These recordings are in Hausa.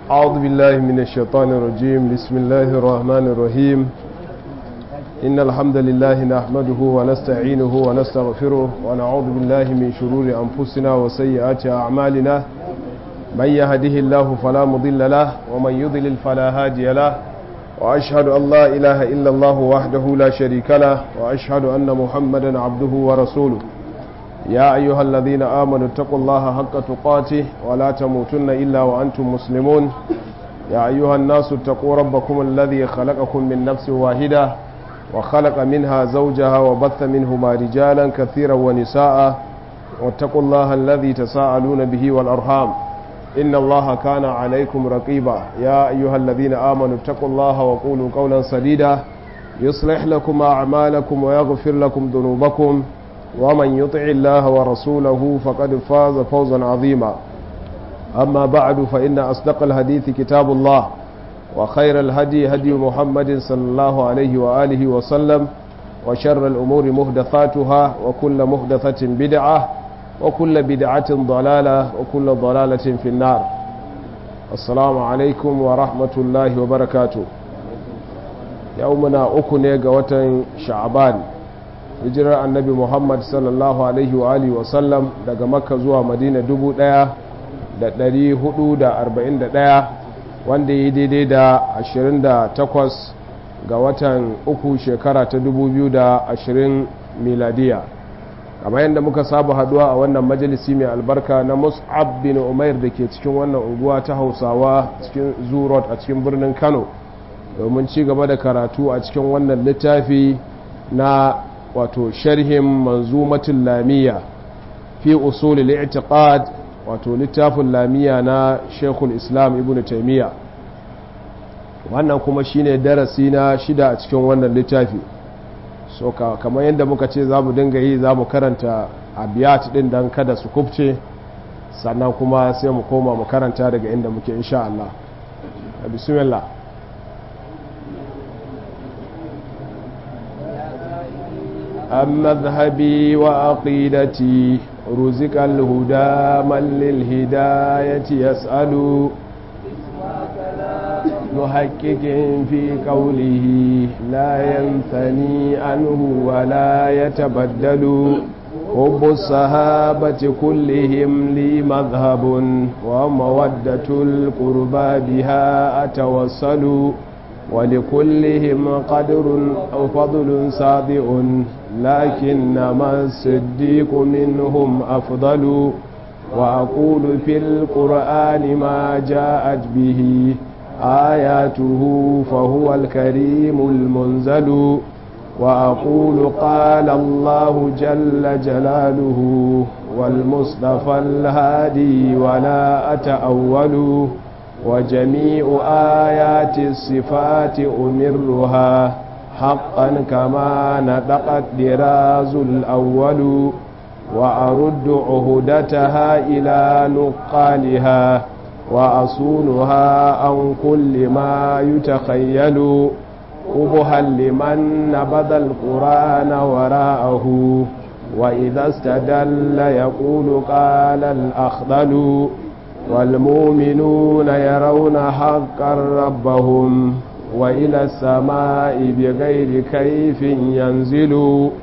أعوذ بالله من الشيطان الرجيم بسم الله الرحمن الرحيم إن الحمد لله نحمده ونستعينه ونستغفره ونعوذ بالله من شرور أنفسنا وسيئات أعمالنا من يهده الله فلا مضل له ومن يضلل فلا هادي له وأشهد أن لا إله إلا الله وحده لا شريك له وأشهد أن محمدا عبده ورسوله يا أيها الذين آمنوا اتقوا الله حق تقاته ولا تموتن إلا وأنتم مسلمون يا أيها الناس اتقوا ربكم الذي خلقكم من نفس واحدة وخلق منها زوجها وبث منهما رجالا كثيرا ونساء واتقوا الله الذي تساءلون به والأرحام إن الله كان عليكم رقيبا يا أيها الذين آمنوا اتقوا الله وقولوا قولا سديدا يصلح لكم أعمالكم ويغفر لكم ذنوبكم ومن يطع الله ورسوله فقد فاز فوزا عظيما أما بعد فإن أصدق الحديث كتاب الله وخير الهدي هدي محمد صلى الله عليه وآله وسلم وشر الأمور مهدثاتها وكل مهدثة بدعة وكل بدعة ضلالة وكل ضلالة في النار السلام عليكم ورحمة الله وبركاته يومنا أكني قوة شعبان hijirar annabi muhammad sallallahu alaihi wa alihi wasallam daga makka zuwa madina 1441 wanda yi daidai da 28 ga watan uku shekara ta 2020 miladiya kamar yadda muka saba haduwa a wannan majalisi mai albarka na mus'ab bin umair da ke cikin wannan unguwa ta hausawa cikin zurot a cikin birnin kano domin ci gaba da karatu a cikin wannan littafi na wato sharhin manzumatin lamiya fi usulil i'tiqad wato littafin lamiya na shekul islam ibn taimiyya wannan kuma shine darasi na shida a cikin wannan littafi so kamar yadda muka ce za mu dinga yi za mu karanta abiyat din dan kada su kubce sannan kuma sai mu koma mu karanta daga inda muke insha Allah bismillah عن مذهبي وعقيدتي رزق الهدى من للهداية يسأل محقق في قوله لا ينثني عنه ولا يتبدل حب الصحابة كلهم لي مذهب ومودة القربى بها أتوصل ولكلهم قدر أو فضل صادئ لكنما الصديق منهم أفضل وأقول في القرآن ما جاءت به آياته فهو الكريم المنزل وأقول قال الله جل جلاله والمصطفى الهادي ولا أتأول وجميع آيات الصفات أمرها حقا كما نطقت دراز الأول وأرد عهدتها إلى نقالها وأصونها عن كل ما يتخيل قبها لمن نبذ القرآن وراءه وإذا استدل يقول قال الأخضل والمؤمنون يرون حقا ربهم وإلى السماء بغير كيف ينزل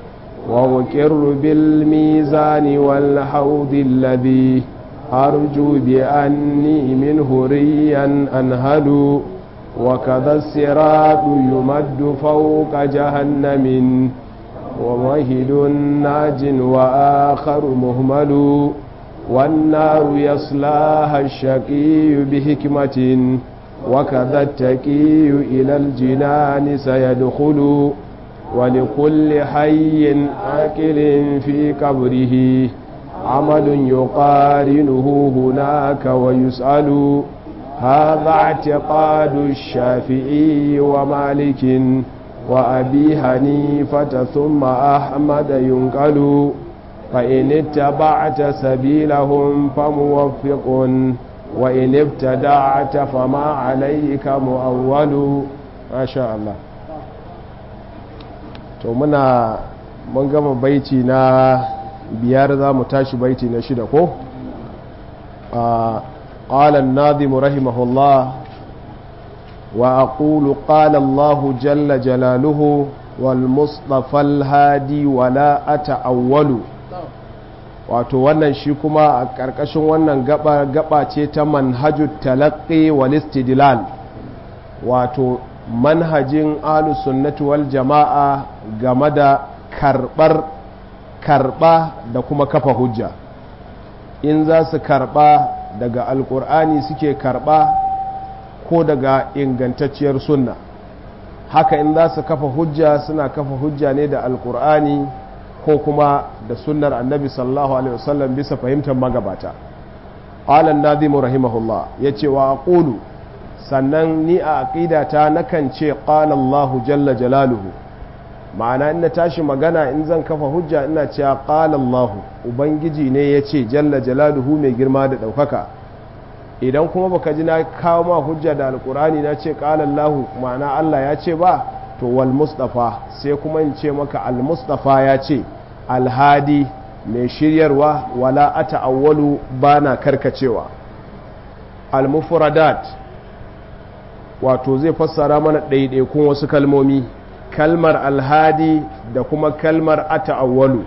وأكر بالميزان والحوض الذي أرجو بأني منه ريا أنهل وكذا الصراط يمد فوق جهنم ومهد ناج وآخر مهمل والنار يصلاها الشقي بحكمة وكذا التكي إلى الجنان سيدخل ولكل حي آكل في قبره عمل يقارنه هناك ويسأل هذا اعتقاد الشافعي ومالك وأبي حنيفة ثم أحمد ينقل فإن اتبعت سبيلهم فموفق وإن ابتدعت فما عليك مؤول ما شاء الله to muna mun gama baiti na biyar za mu tashi baiti na shida ko قال الناظم رحمه الله وأقول قال الله جل جلاله والمصطفى الهادي ولا أتأول wato wannan shi kuma a ƙarƙashin wannan gaba gaba ce ta manhajut talaqqi wal istidlal wato manhajin ahlus sunnati wal jama'a game da karɓar karɓa da kuma kafa hujja in za su karɓa daga alƙur'ani suke karɓa ko daga ingantacciyar sunna haka in za su kafa hujja suna kafa hujja ne da alƙur'ani ko kuma da sunnar annabi sallallahu alaihi wasallam bisa fahimtar magabata alan nazimu rahimahullah ya ce wa aqulu sannan ni a aqidata nakan ce qala Allahu jalla jalaluhu ma'ana in na tashi magana in zan kafa hujja ina cewa qala Allah ubangiji ne ya ce jalla jalaluhu mai girma da ɗaukaka idan kuma baka ji na kawo ma hujja da alkurani na ce qala Allah ma'ana Allah ya ce ba to wal mustafa sai kuma in ce maka al mustafa ya ce alhadi mai shiryarwa wala ata'awwalu bana karkacewa al mufradat wato zai fassara mana ɗaiɗaikun wasu kalmomi kalmar alhadi da kuma kalmar ata'awwalu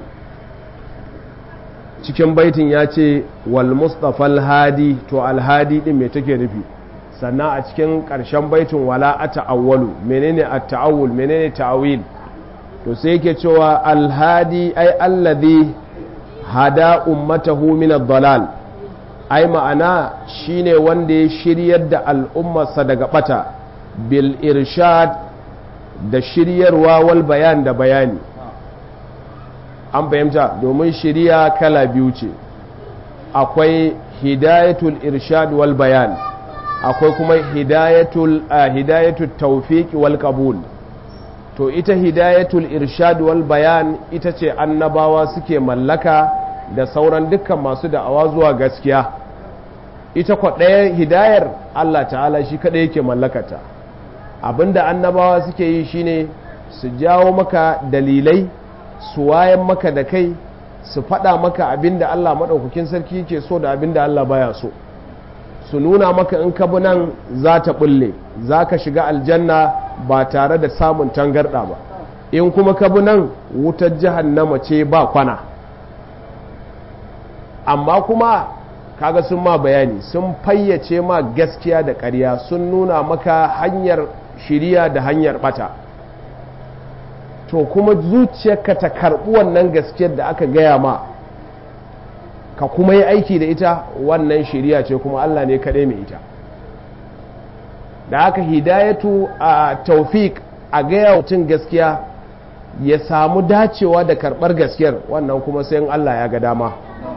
cikin baitin ya ce wal mustafa alhadi to alhadi din me take nufi sannan a cikin ƙarshen baitin wala ata'awwalu menene at-ta'awul menene ta'awil to sai yake cewa alhadi ai alladhi hada ummatahu min ad-dalal ai ma'ana shine wanda ya shiryar da al'ummarsa daga bata bil irshad da shiryarwa wal bayan da bayani an fahimta domin shirya kala biyu ce akwai hidayatul irshad wal bayan akwai kuma hidayatul hidayatul tawfiq wal qabul to ita hidayatul irshad wal bayan ita ce annabawa suke mallaka da sauran dukkan masu da'awa zuwa gaskiya ita kwa ɗaya hidayar Allah ta'ala shi kaɗai yake mallakata abinda annabawa suke yi shine su jawo maka dalilai su wayan maka da kai su faɗa maka abinda Allah maɗaukakin sarki yake so da abinda Allah baya so su nuna maka in ka bi nan za ta ɓulle za ka shiga aljanna ba tare da samun tangarɗa ba in kuma ka bi nan wutar jahannama ce ba kwana amma kuma kaga sun ma bayani sun fayyace ma gaskiya da ƙarya sun nuna maka hanyar shiriya da hanyar bata to kuma zuciyarka ta karɓi wannan gaskiyar da aka gaya ma ka kuma yi aiki da ita wannan shiriya ce kuma Allah ne kaɗai mai ita da aka hidayatu a taufik a gaya mutum gaskiya ya samu dacewa da karɓar gaskiyar wannan kuma sai Allah ya ga dama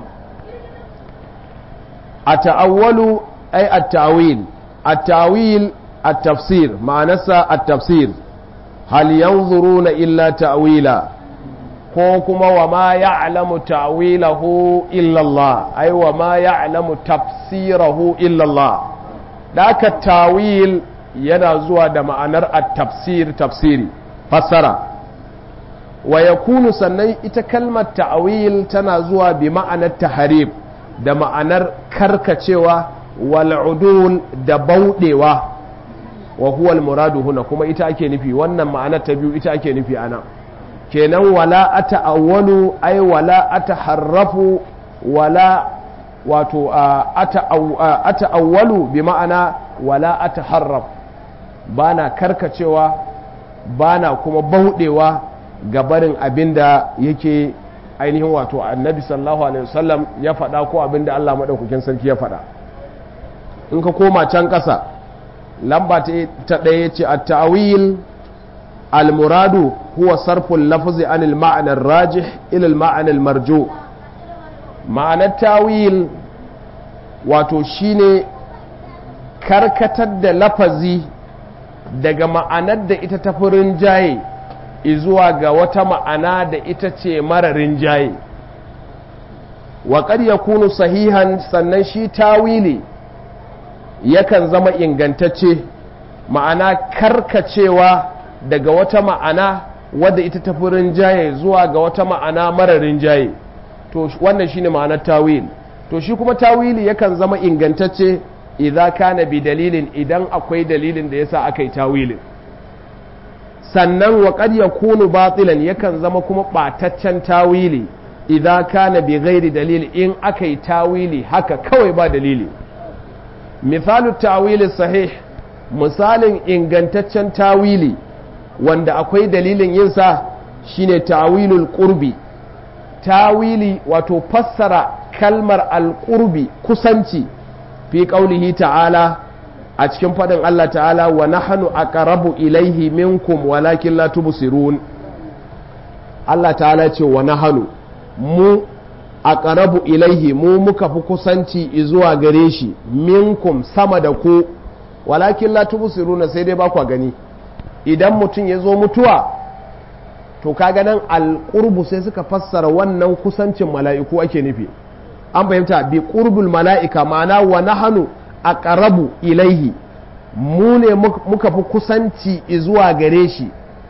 a ta'awwalu ai a ta'awil a ta'awil a tafsir ma'anarsa a tafsir hal yanzuruna illa ta'wila ko kuma wa ma ya'lamu ta'wilahu illa Allah ai wa ma ya'lamu tafsirahu illa Allah daka tawil yana zuwa da ma'anar at-tafsir tafsiri fassara wa yakunu sannan ita kalmar ta'wil tana zuwa bi ma'anar taharib da ma'anar karkacewa wal udul da baudewa wa huwa al-muradu huna kuma ita ake nufi wannan ma'anar ta biyu ita ake nufi ana kenan wala ata'awwalu ay wala ataharrafu wala wato ata'awwalu bi ma'ana wala ataharraf bana karkacewa bana kuma baudewa ga barin abinda yake ainihin wato annabi sallallahu alaihi wasallam ya faɗa ko abinda Allah madaukakin sarki ya faɗa in ka koma can ƙasa lamba ta ɗaya ce a ta'awil al-muradu huwa sarful lafzi anil ma'anar rajih ilal ma'anar marjo ma'anar tawil wato shine karkatar da lafazi daga ma'anar da ita ta furin jaye izuwa ga wata ma'ana da ita ce mararin jaye wa ya kunu sahihan sannan shi tawili yakan zama ingantacce ma'ana karkacewa daga wata ma'ana wadda ita ta fi rinjaye zuwa ga wata ma'ana mara rinjaye to wannan shine ma'anar tawil to shi kuma tawili yakan zama ingantacce idza kana bi dalilin idan akwai dalilin da yasa aka yi tawilin sannan wa qad yakunu batilan yakan zama kuma bataccen tawili idza kana bi ghairi dalil in aka yi tawili haka kawai ba dalili misalu tawili sahih misalin ingantaccen tawili wanda akwai dalilin yinsa shine tawilul qurbi tawili wato fassara kalmar alqurbi kusanci fi qaulihi ta'ala a cikin fadin Allah ta'ala wa nahnu aqrabu ilaihi minkum walakin la tubsirun Allah ta'ala ce wa nahnu mu aqrabu ilaihi mu muka fi kusanci zuwa gare shi minkum sama da ku walakin la tubsiruna sai dai ba ku gani idan mutum ya zo mutuwa to kaga nan alqurbu sai suka fassara wannan kusancin mala'iku ake nufi an fahimta bi qurbul mala'ika ma'ana wa nahnu aqrabu ilaihi mu ne muka fi kusanci zuwa gare shi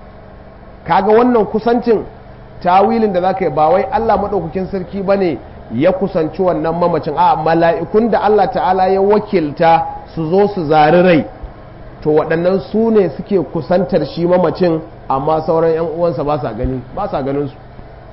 kaga wannan kusancin tawilin da zaka yi ba wai Allah madaukakin sarki bane ya kusanci wannan mamacin a mala'ikun da Allah ta'ala ya wakilta su zo su zari rai to waɗannan su ne suke kusantar shi mamacin amma sauran 'yan uwansa ba sa gani ba sa ganin su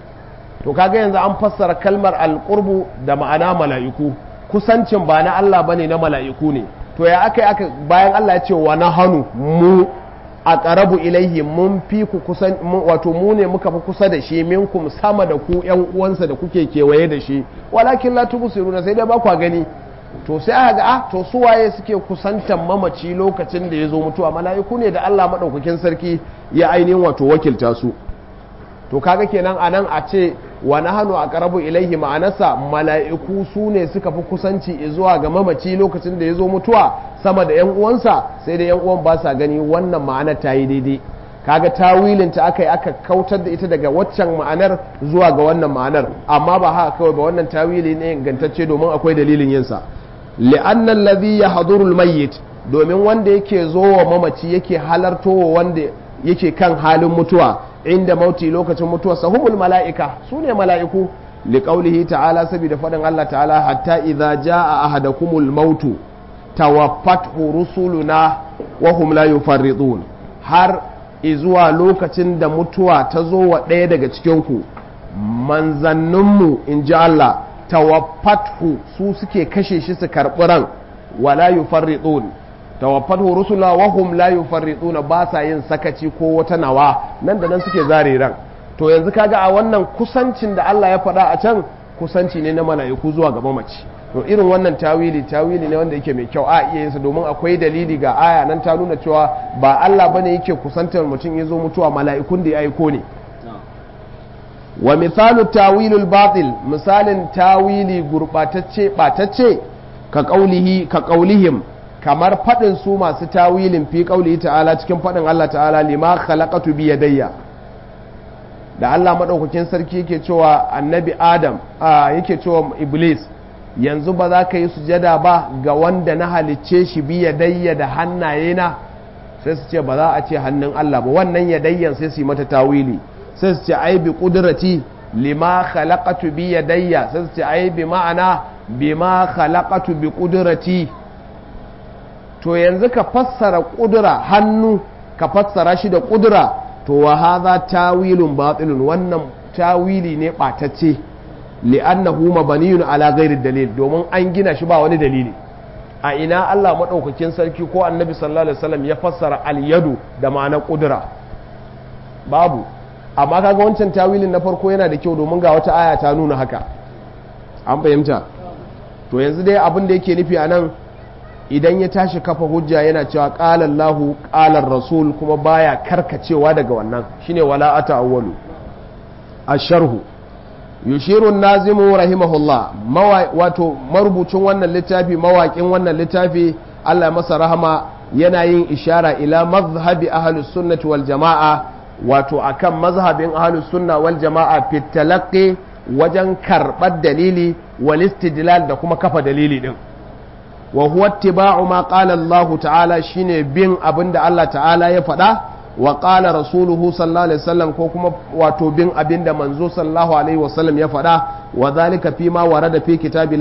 to kaga yanzu an fassara kalmar alƙurbu da ma'ana mala'iku kusancin ba na Allah bane na mala'iku ne to ya aka aka bayan Allah ya ce wa na hannu mu a ƙarabu ilaihi mun fi ku kusan wato mu ne muka fi kusa da shi minkum sama da ku ƴan uwansa da kuke kewaye da shi walakin la tubsiruna sai dai ba ku gani to sai aka ga ah to su waye suke kusantan mamaci lokacin da ya zo mutuwa mala'iku ne da Allah madaukakin sarki ya ainihin wato wakilta su to kaga kenan anan a ce wa nahnu aqrabu ilaihi ma'anasa mala'iku su ne suka fi kusanci zuwa ga mamaci lokacin da ya zo mutuwa sama da yan uwansa sai da yan uwan ba sa gani wannan ma'anar ta yi daidai kaga tawilin ta aka yi aka kautar da ita daga waccan ma'anar zuwa ga wannan ma'anar amma ba haka kawai ba wannan tawili ne ingantacce domin akwai dalilin yinsa li'anna alladhi yahduru al-mayyit domin wanda yake zo wa mamaci yake halartowa wanda yake kan halin mutuwa inda mauti lokacin mutuwa sahumul mala'ika su ne mala'iku liqaulihi ta'ala saboda faɗin Allah ta'ala hatta idza jaa ahadakumul mautu tawaffathu rusuluna wa hum la yufarridun har izuwa lokacin da mutuwa ta zo wa ɗaya daga cikinku manzanninmu in ji Allah tawaffathu su suke kashe shi su karɓi ran wa la yufarridun tawaffathu rusula wa hum la yufarridun ba sa yin sakaci ko wata nawa nan da nan suke zare ran to yanzu kaga a wannan kusancin da Allah ya faɗa a can kusanci ne na mala'iku zuwa ga mamaci to irin wannan tawili tawili ne wanda yake mai kyau a iya yinsa domin akwai dalili ga aya nan ta nuna cewa ba Allah bane yake kusantar mutum ya zo mutuwa mala'ikun da ya aiko ne wa misalu tawilul batil misalin tawili gurbatacce batacce ka qaulihi ka qaulihim kamar fadin su masu tawilin fi qaulihi ta'ala cikin fadin Allah ta'ala lima khalaqatu bi yadayya da Allah madaukakin sarki yake cewa annabi Adam yake cewa Iblis yanzu ba za ka yi sujada ba ga wanda na halicce shi bi yadayya da hannaye na sai su ce ba za a ce hannun Allah ba wannan yadayyan sai su yi mata tawili sai su ce ai bi kudrati lima khalaqatu bi yadayya sai su ce ai bi ma'ana bima khalaqatu bi kudrati to yanzu ka fassara kudura hannu ka fassara shi da kudura to wa hadha tawilun batilun wannan tawili ne batacce li'annahu mabaniyun ala ghairi dalil domin an gina shi ba wani dalili a ina Allah madaukakin sarki ko annabi sallallahu alaihi wasallam ya fassara al-yadu da ma'ana kudura babu amma kaga wancan tawilin na farko yana da kyau domin ga wata aya ta nuna haka an fahimta to yanzu dai abin da yake nufi anan idan ya tashi kafa hujja yana cewa qala Allahu qala rasul kuma baya karkacewa daga wannan shine wala ata awwalu asharhu yushiru nazimu rahimahullah wato marubucin wannan littafi mawaƙin wannan littafi Allah ya masa rahama yana yin ishara ila mazhabi ahlus sunnati wal jama'a wato akan mazhabin ahlus sunna wal jama'a fi talaqqi wajen karɓar dalili wal istidlal da kuma kafa dalili din wa huwa ittiba'u ma qala Allah ta'ala shine bin abinda Allah ta'ala ya faɗa wa qala rasuluhu sallallahu alaihi wasallam ko kuma wato bin abinda manzo sallallahu alaihi wasallam ya faɗa wa zalika fi ma warada fi kitabillah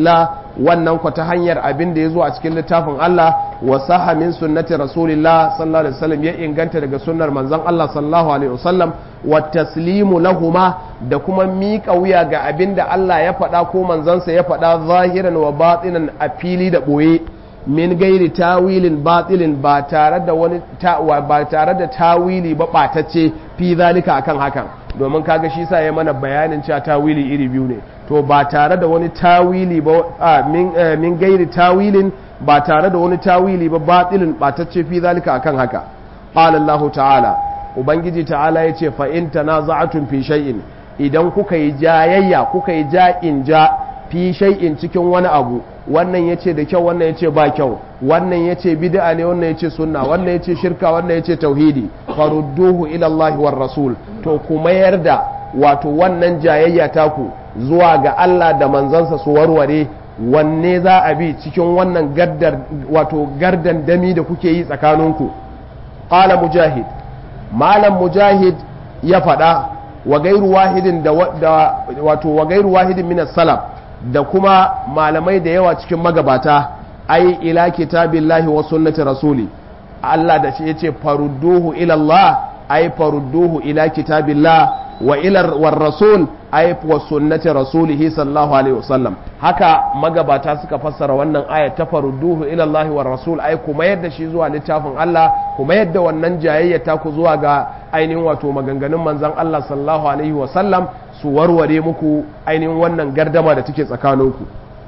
wannan ku ta hanyar abin da ya zo a cikin littafin Allah wa saha min sunnati rasulillah sallallahu alaihi wasallam ya inganta daga sunnar manzon Allah sallallahu alaihi wasallam wa taslimu lahuma da kuma miƙa wuya ga abin da Allah ya faɗa ko manzansa ya faɗa zahiran wa batinan a fili da ɓoye min gairi tawilin batilin ba tare da wani ba tare da tawili ba ɓatacce fi zalika akan hakan domin kaga shi sa ya mana bayanin cewa tawili iri biyu ne to ba tare da wani tawili ba min gairi tawilin ba tare da wani tawili ba batilin ɓatacce fi zalika akan haka qala Allah ta'ala ubangiji ta'ala yace fa in tanaza'atun fi shay'in idan kuka yi jayayya kuka yi ja'in ja fi shay'in cikin wani abu wannan yace da kyau wannan yace ba kyau wannan yace bid'a ne wannan yace sunna wannan yace shirka wannan yace tauhidi farudduhu ila Allah war rasul to ku mayar da wato wannan jayayya taku zuwa ga Allah da manzansa su warware wanne za a bi cikin wannan gaddar wato gardan dami da kuke yi tsakaninku qala mujahid malam mujahid ya faɗa wa gairu wahidin da wato wa gairu wahidin min salaf da kuma malamai da yawa cikin magabata ai ila kitabillahi wa sunnati rasuli Allah da shi yace farudduhu ila Allah ai farudduhu ila kitabillah wa ila war rasul ai wa sunnati rasulihi sallallahu alaihi wasallam haka magabata suka fassara wannan aya ta farudduhu ila Allah war rasul ai kuma yadda shi zuwa littafin Allah kuma yadda wannan jayayya ta ku zuwa ga ainihin wato maganganun manzon Allah sallallahu alaihi wasallam su warware muku ainihin wannan gardama da take tsakaninku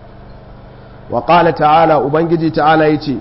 wa qala ta'ala ubangiji ta'ala yace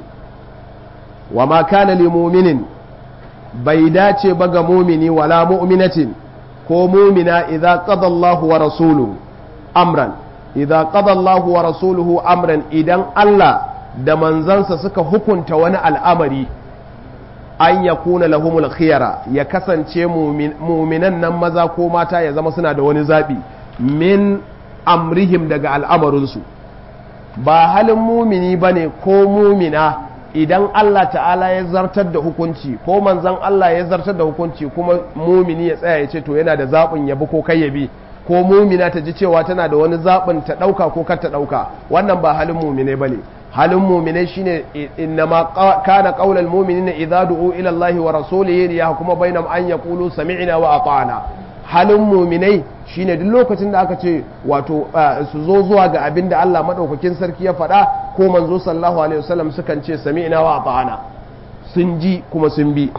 wa ma kana lil mu'minin bai dace ba ga mumini wala mu'minatin ko mumina idza qada Allahu wa rasuluhu amran idza qada Allahu wa rasuluhu amran idan Allah da manzansa suka hukunta wani al'amari an ya kuna lahumul khiyara ya kasance muminan nan maza ko mata ya zama suna da wani zaɓi min amrihim daga al'amarinsu ba halin mumini ba ne ko mumina idan Allah ta'ala ya zartar da hukunci ko manzan Allah ya zartar da hukunci kuma mumini ya tsaya ya ce to yana da zaɓin yabi ko kai yabi ko mumina ta ji cewa tana da wani zaɓin ta ɗauka ko kar ta ɗauka wannan ba halin mumine ba ne halin muminai shine innama kana qaulal mu'minina idza du'u ila Allah wa rasulihi liyahkuma bainahum an yaqulu sami'na wa ata'na halin muminai shine duk lokacin da aka ce wato su zo zuwa ga abin da Allah madaukakin sarki ya faɗa ko manzo sallallahu alaihi wasallam sukan ce sami'na wa ata'na sun ji kuma sun bi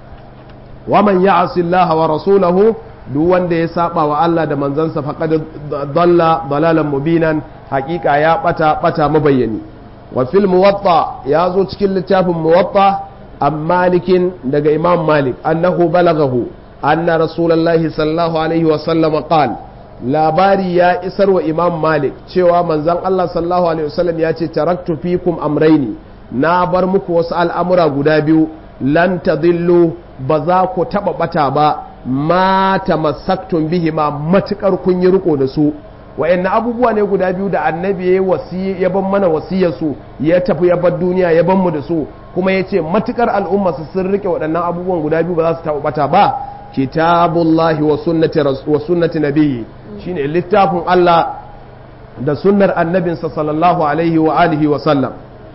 wa man ya'si Allah wa rasulahu duk wanda ya saba wa Allah da manzansa faqad dalla dalalan mubinan hakika ya bata bata mabayyani wa fil muwatta ya zo cikin littafin muwatta an malikin daga imam malik annahu balagahu anna rasulullahi sallallahu alaihi wa sallam qal labari ya isar wa imam malik cewa manzon Allah sallallahu alaihi wasallam ya ce taraktu fikum amraini na bar muku wasu al'amura guda biyu lan tadillu ba za ku taba bata ba ma tamassaktum bihi ma matukar kun yi riko da su wa'anna abubuwa ne guda biyu da annabi ya wasi ya ban mana wasiyar su ya tafi ya bar duniya ya ban mu da su kuma ya ce matukar al'umma su sun rike waɗannan abubuwan guda biyu ba za su taɓa bata ba kitabullahi wa sunnati wa sunnati nabiyyi shine littafin Allah da sunnar annabinsa sallallahu alaihi wa alihi wa sallam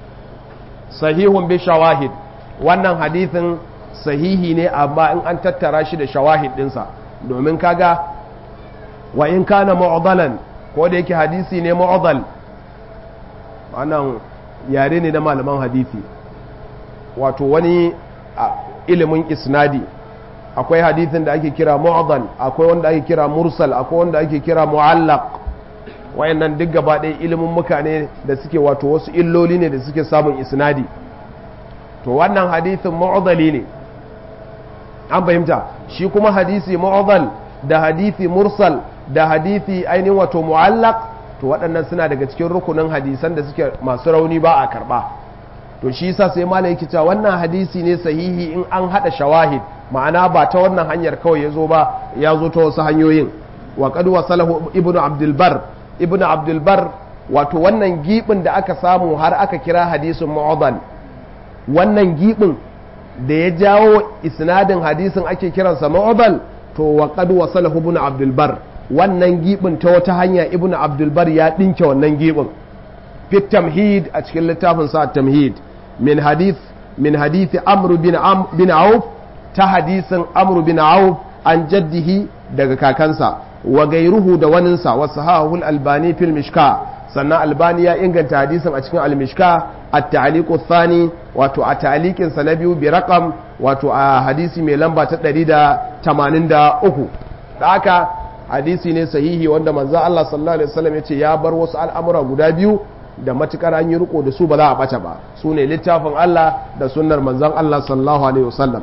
sahihun bi shawahid wannan hadithin sahihi ne amma in an tattara shi da shawahid dinsa domin kaga wa in kana mu'dalan ko da yake hadisi ne mu'dal wannan yare ne na malaman hadisi wato wani ilimin isnadi akwai hadithin da ake kira mu'dal akwai wanda ake kira mursal akwai wanda ake kira mu'allaq wayannan duk gaba ɗaya ilimin mutane da suke wato wasu illoli ne da suke samun isnadi to wannan hadithin mu'dali ne an fahimta shi kuma hadisi mu'dal da hadisi mursal da hadisi ainihin wato mu'allaq to waɗannan suna daga cikin rukunin hadisan da suke masu rauni ba a karɓa to shi yasa sai malai yake cewa wannan hadisi ne sahihi in an hada shawahid ma'ana ba ta wannan hanyar kawai ya zo ba ya zo ta wasu hanyoyin wa qad wasalahu ibnu abdul bar ibnu abdul bar wato wannan gibin da aka samu har aka kira hadisin mu'adal wannan gibin da ya jawo isnadin hadisin ake kiransa mu'adal to wa qad wasalahu ibnu abdul bar wannan gibin ta wata hanya ibnu abdul bar ya dinke wannan gibin fi tamhid a cikin littafin sa tamhid min hadith min hadith amr bin am bin auf ta hadisin amr bin auf an jaddihi daga kakansa wa gairuhu da waninsa wa sahahul albani fil mishka sannan albani ya inganta hadisin a cikin al-mishka at-ta'liq thani wato a ta'liqin sa na biyu bi raqam wato a hadisi mai lamba ta 183 da haka hadisi ne sahihi wanda manzo Allah sallallahu alaihi wasallam yace ya bar wasu al'amura guda biyu da matukar an yi riko da su ba za a bace ba su ne littafin Allah da sunnar manzon Allah sallallahu alaihi wasallam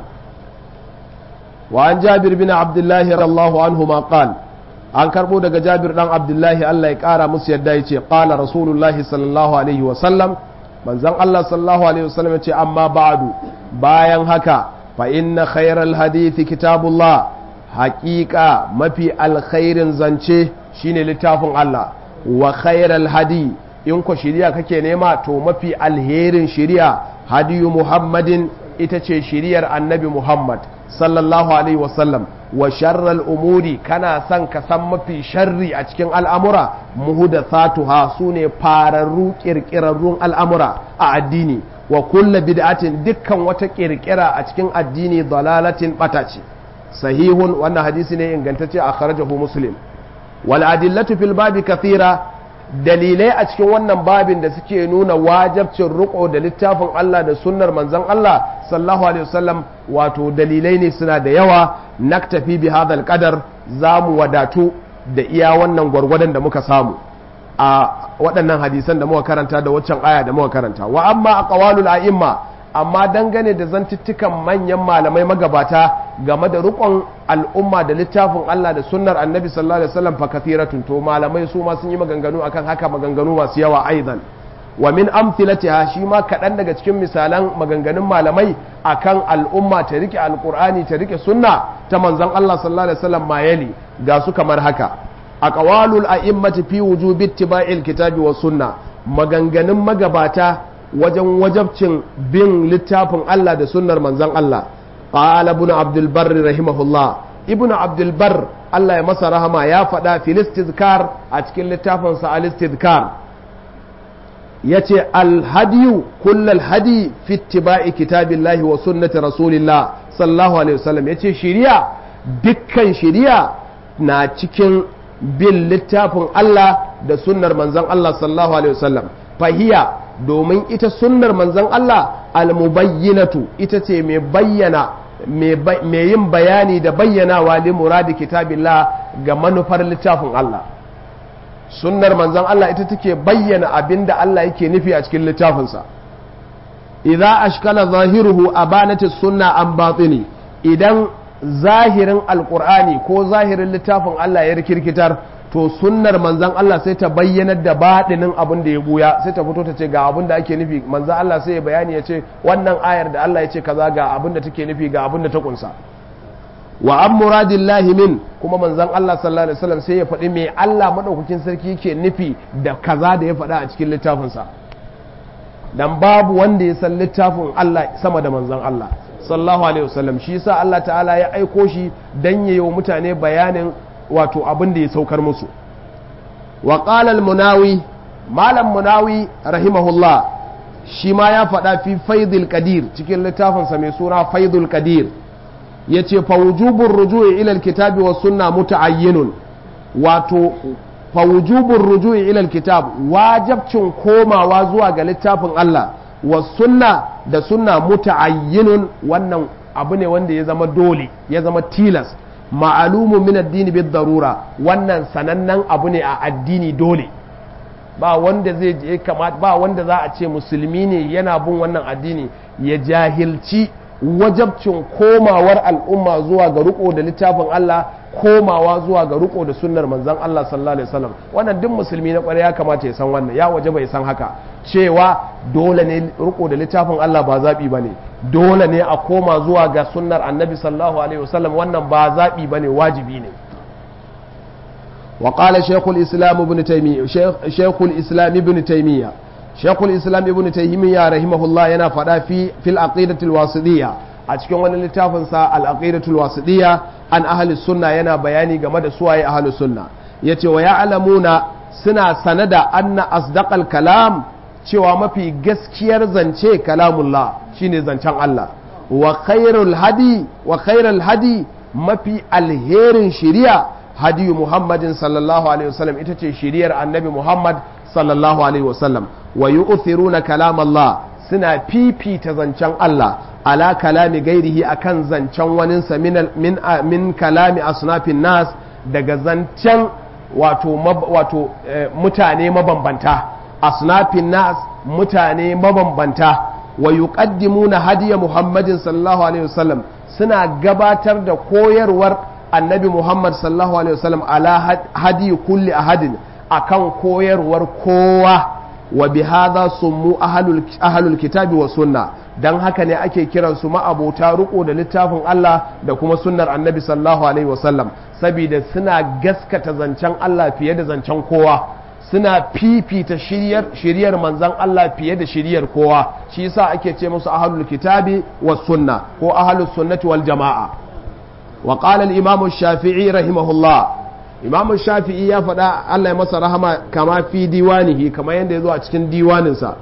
wa an jabir bin abdullahi radiyallahu anhu ma qala an karbo daga jabir dan abdullahi Allah ya kara musu yadda ya ce qala rasulullahi sallallahu alaihi wasallam manzon Allah sallallahu alaihi wasallam ya ce amma ba'du bayan haka fa inna khairal hadithi kitabullah haqiqa mafi alkhairin zance shine littafin Allah wa khairal hadi in ko shiriya kake nema to mafi alherin shiriya hadiyu muhammadin ita ce shiriyar annabi muhammad sallallahu alaihi wasallam wa sharral umuri kana son ka san mafi sharri a cikin al'amura muhdathatuha sune fararru kirkirarrun al'amura a addini wa kulla bid'atin dukkan wata kirkira a cikin addini dalalatin bata ce sahihun wannan hadisi ne ingantacce a kharajahu muslim wal adillatu fil babi kathira dalilai a cikin wannan babin da suke nuna wajabcin riko da littafin Allah da sunnar manzon Allah sallallahu alaihi wasallam wato dalilai ne suna da yawa naktafi bi hadal qadar zamu wadatu da iya wannan gwargwadon da muka samu a waɗannan hadisan da muka karanta da waccan aya da muka karanta wa amma aqwalul a'imma amma dangane da zantuttukan manyan malamai magabata game da rukon al'umma da littafin Allah da sunnar annabi sallallahu alaihi wasallam fa kathiratun to malamai su ma sun yi maganganu akan haka maganganu masu yawa aidan wa min amthilatiha shi ma kaɗan daga cikin misalan maganganun malamai akan al'umma ta rike alqur'ani ta rike sunna ta manzon Allah sallallahu alaihi wasallam mayali ga su kamar haka aqwalul a'immati fi wujubi ittiba'il kitabi was sunna maganganun magabata wajen wajabcin bin littafin Allah da sunnar manzon Allah qala ibn abdul barr rahimahullah ibn abdul barr Allah ya masa rahama ya faɗa fil istizkar a cikin littafin sa al istizkar yace al hadiyu kullal hadi fi ittiba'i kitabillahi wa sunnati rasulillah sallallahu alaihi wasallam yace shiriya dukkan shiriya na cikin bin littafin Allah da sunnar manzon Allah sallallahu alaihi wasallam fahiya domin ita sunnar manzon Allah almubayyinatu ita ce mai bayyana mai yin bayani da bayyanawa li muradi kitabillah ga manufar littafin Allah sunnar manzon Allah ita take bayyana abinda Allah yake nufi a cikin littafinsa idza ashkala zahiruhu abanati sunna an batini idan zahirin alqur'ani ko zahirin littafin Allah ya rikirkitar to sunnar manzan Allah sai ta bayyanar da baɗinin abin da ya buya sai ta fito ta ce ga abin da ake nufi manzan Allah sai ya bayani ya ce wannan ayar da Allah ya ce kaza ga abin da take nufi ga abin da ta kunsa wa an muradillahi min kuma manzan Allah sallallahu alaihi wasallam sai ya faɗi me Allah madaukakin sarki yake nufi da kaza da ya faɗa a cikin littafinsa dan babu wanda ya san littafin Allah sama da manzan Allah sallallahu alaihi wasallam shi yasa Allah ta'ala ya aiko shi dan yayi wa mutane bayanin wato abin da ya saukar musu wa qala munawi malam munawi rahimahullah shi ma ya faɗa fi faidul qadir cikin littafinsa mai suna faidul qadir yace fa wujubur ruju'i ila alkitabi was sunna muta'ayyinun wato fa wujubur ruju'i ila alkitab wajibcin komawa zuwa ga littafin Allah was sunna da sunna muta'ayyinun wannan abu ne wanda ya zama dole ya zama tilas ma'alumu min addini bid darura wannan sanannen abu ne a addini dole ba wanda zai je kamata ba wanda za a ce musulmi ne yana bin wannan addini ya jahilci wajabcin komawar al'umma zuwa ga riko da littafin Allah komawa zuwa ga riko da sunnar manzon Allah sallallahu alaihi wasallam wannan duk musulmi na kwarai ya kamata ya san wannan ya waje bai san haka cewa dole ne riko da littafin Allah ba zabi bane dole ne a koma zuwa ga sunnar annabi sallallahu alaihi wasallam wannan ba zabi bane wajibi ne وقال شيخ الإسلام ابن تيمية شيخ, شيخ الإسلام ابن تيمية شيخ الإسلام ابن تيمية رحمه الله ينا فدا في في العقيدة الواسطية أتكلم عن التافنسا العقيدة الواسطية عن أهل السنة ينا بياني جمد سواء أهل السنة يتي ويعلمون سنة سند أن أصدق الكلام cewa mafi gaskiyar zance kalamullah shine zancen Allah wa khairul hadi wa khairul hadi mafi alherin shiriya hadi Muhammadin sallallahu alaihi wasallam ita ce shiriyar annabi Muhammad sallallahu alaihi wasallam wa yu'thiruna kalamallah suna fifita zancen Allah ala kalami gairihi akan zancen waninsa min, min, min kalami asnafin nas daga zancen wato, mab, wato eh, mutane mabambanta asnafin nas mutane mabambanta wa yuqaddimuna hadiya muhammadin sallallahu alaihi wasallam suna gabatar da koyarwar annabi muhammad sallallahu alaihi wasallam ala hadi kulli ahadin akan koyarwar kowa wa bi hadha summu ahlul ahlul kitabi wa sunna dan haka ne ake kiran su ma'abota riko da littafin Allah da kuma sunnar annabi sallallahu alaihi wasallam saboda suna gaskata zancen Allah fiye da zancen kowa suna fifita shiryar shiryar manzon Allah fiye da shiryar kowa shi yasa ake ce musu ahlul kitabi wa sunna ko ahlus sunnati wal jamaa wa qala al imam shafii rahimahullah imam shafi'i ya faɗa Allah ya masa rahama kama fi diwanihi kama yadda ya zo a cikin diwaninsa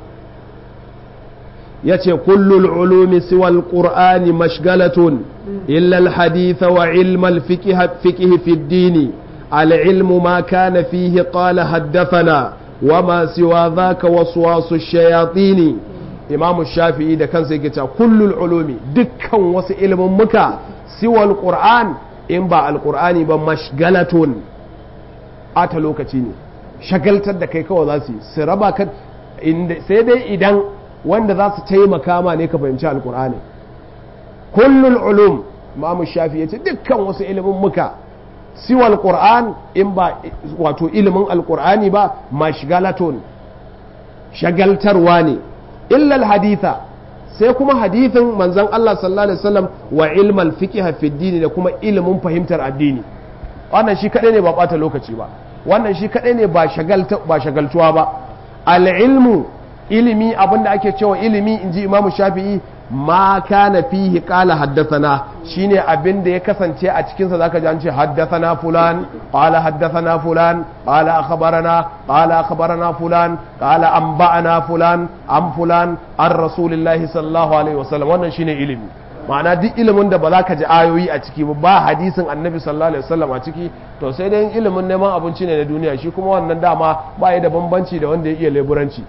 ya ce kullul ulumi siwal qur'ani mashgalatun illa alhaditha wa ilma alfiqh fi dini العلم ما كان فيه قال حدثنا وما سوى ذاك وسواس الشياطين إمام الشافعي ده كان سيكتا كل العلوم دكا وس علم مكا سوى القرآن إن با القرآن بمشغلة ata lokaci ne shagaltar da kai kawai za su yi su raba ka sai dai idan wanda za su taimaka ma ne ka fahimci alkur'ani kullul ulum mamu shafi ya ce dukkan wasu ilimin muka siwa alkur'an in ba wato ilimin alkur'ani ba mashgalaton shagaltarwa ne illal haditha sai kuma hadithin manzon Allah sallallahu alaihi wasallam wa ilmal fiqh fi dini da kuma ilimin fahimtar addini wannan shi kadai ne ba bata lokaci ba wannan shi kadai ne ba shagaltuwa ba al'ilmu ilimi abinda ake cewa ilimi in ji imamu shafi'i ma kana fihi qala haddathana shine abinda ya kasance a cikinsa zaka ji an ce haddathana fulan qala haddathana fulan qala akhbarana qala akhbarana fulan qala anba'ana fulan an fulan an rasulillahi sallallahu alaihi wasallam wannan shine ilimi ma'ana duk ilimin da ba za ka ji ayoyi a ciki ba hadisin annabi sallallahu alaihi wasallam a ciki to sai dai ilimin neman abinci ne na duniya shi kuma wannan dama ba ya da bambanci da wanda ya iya leburanci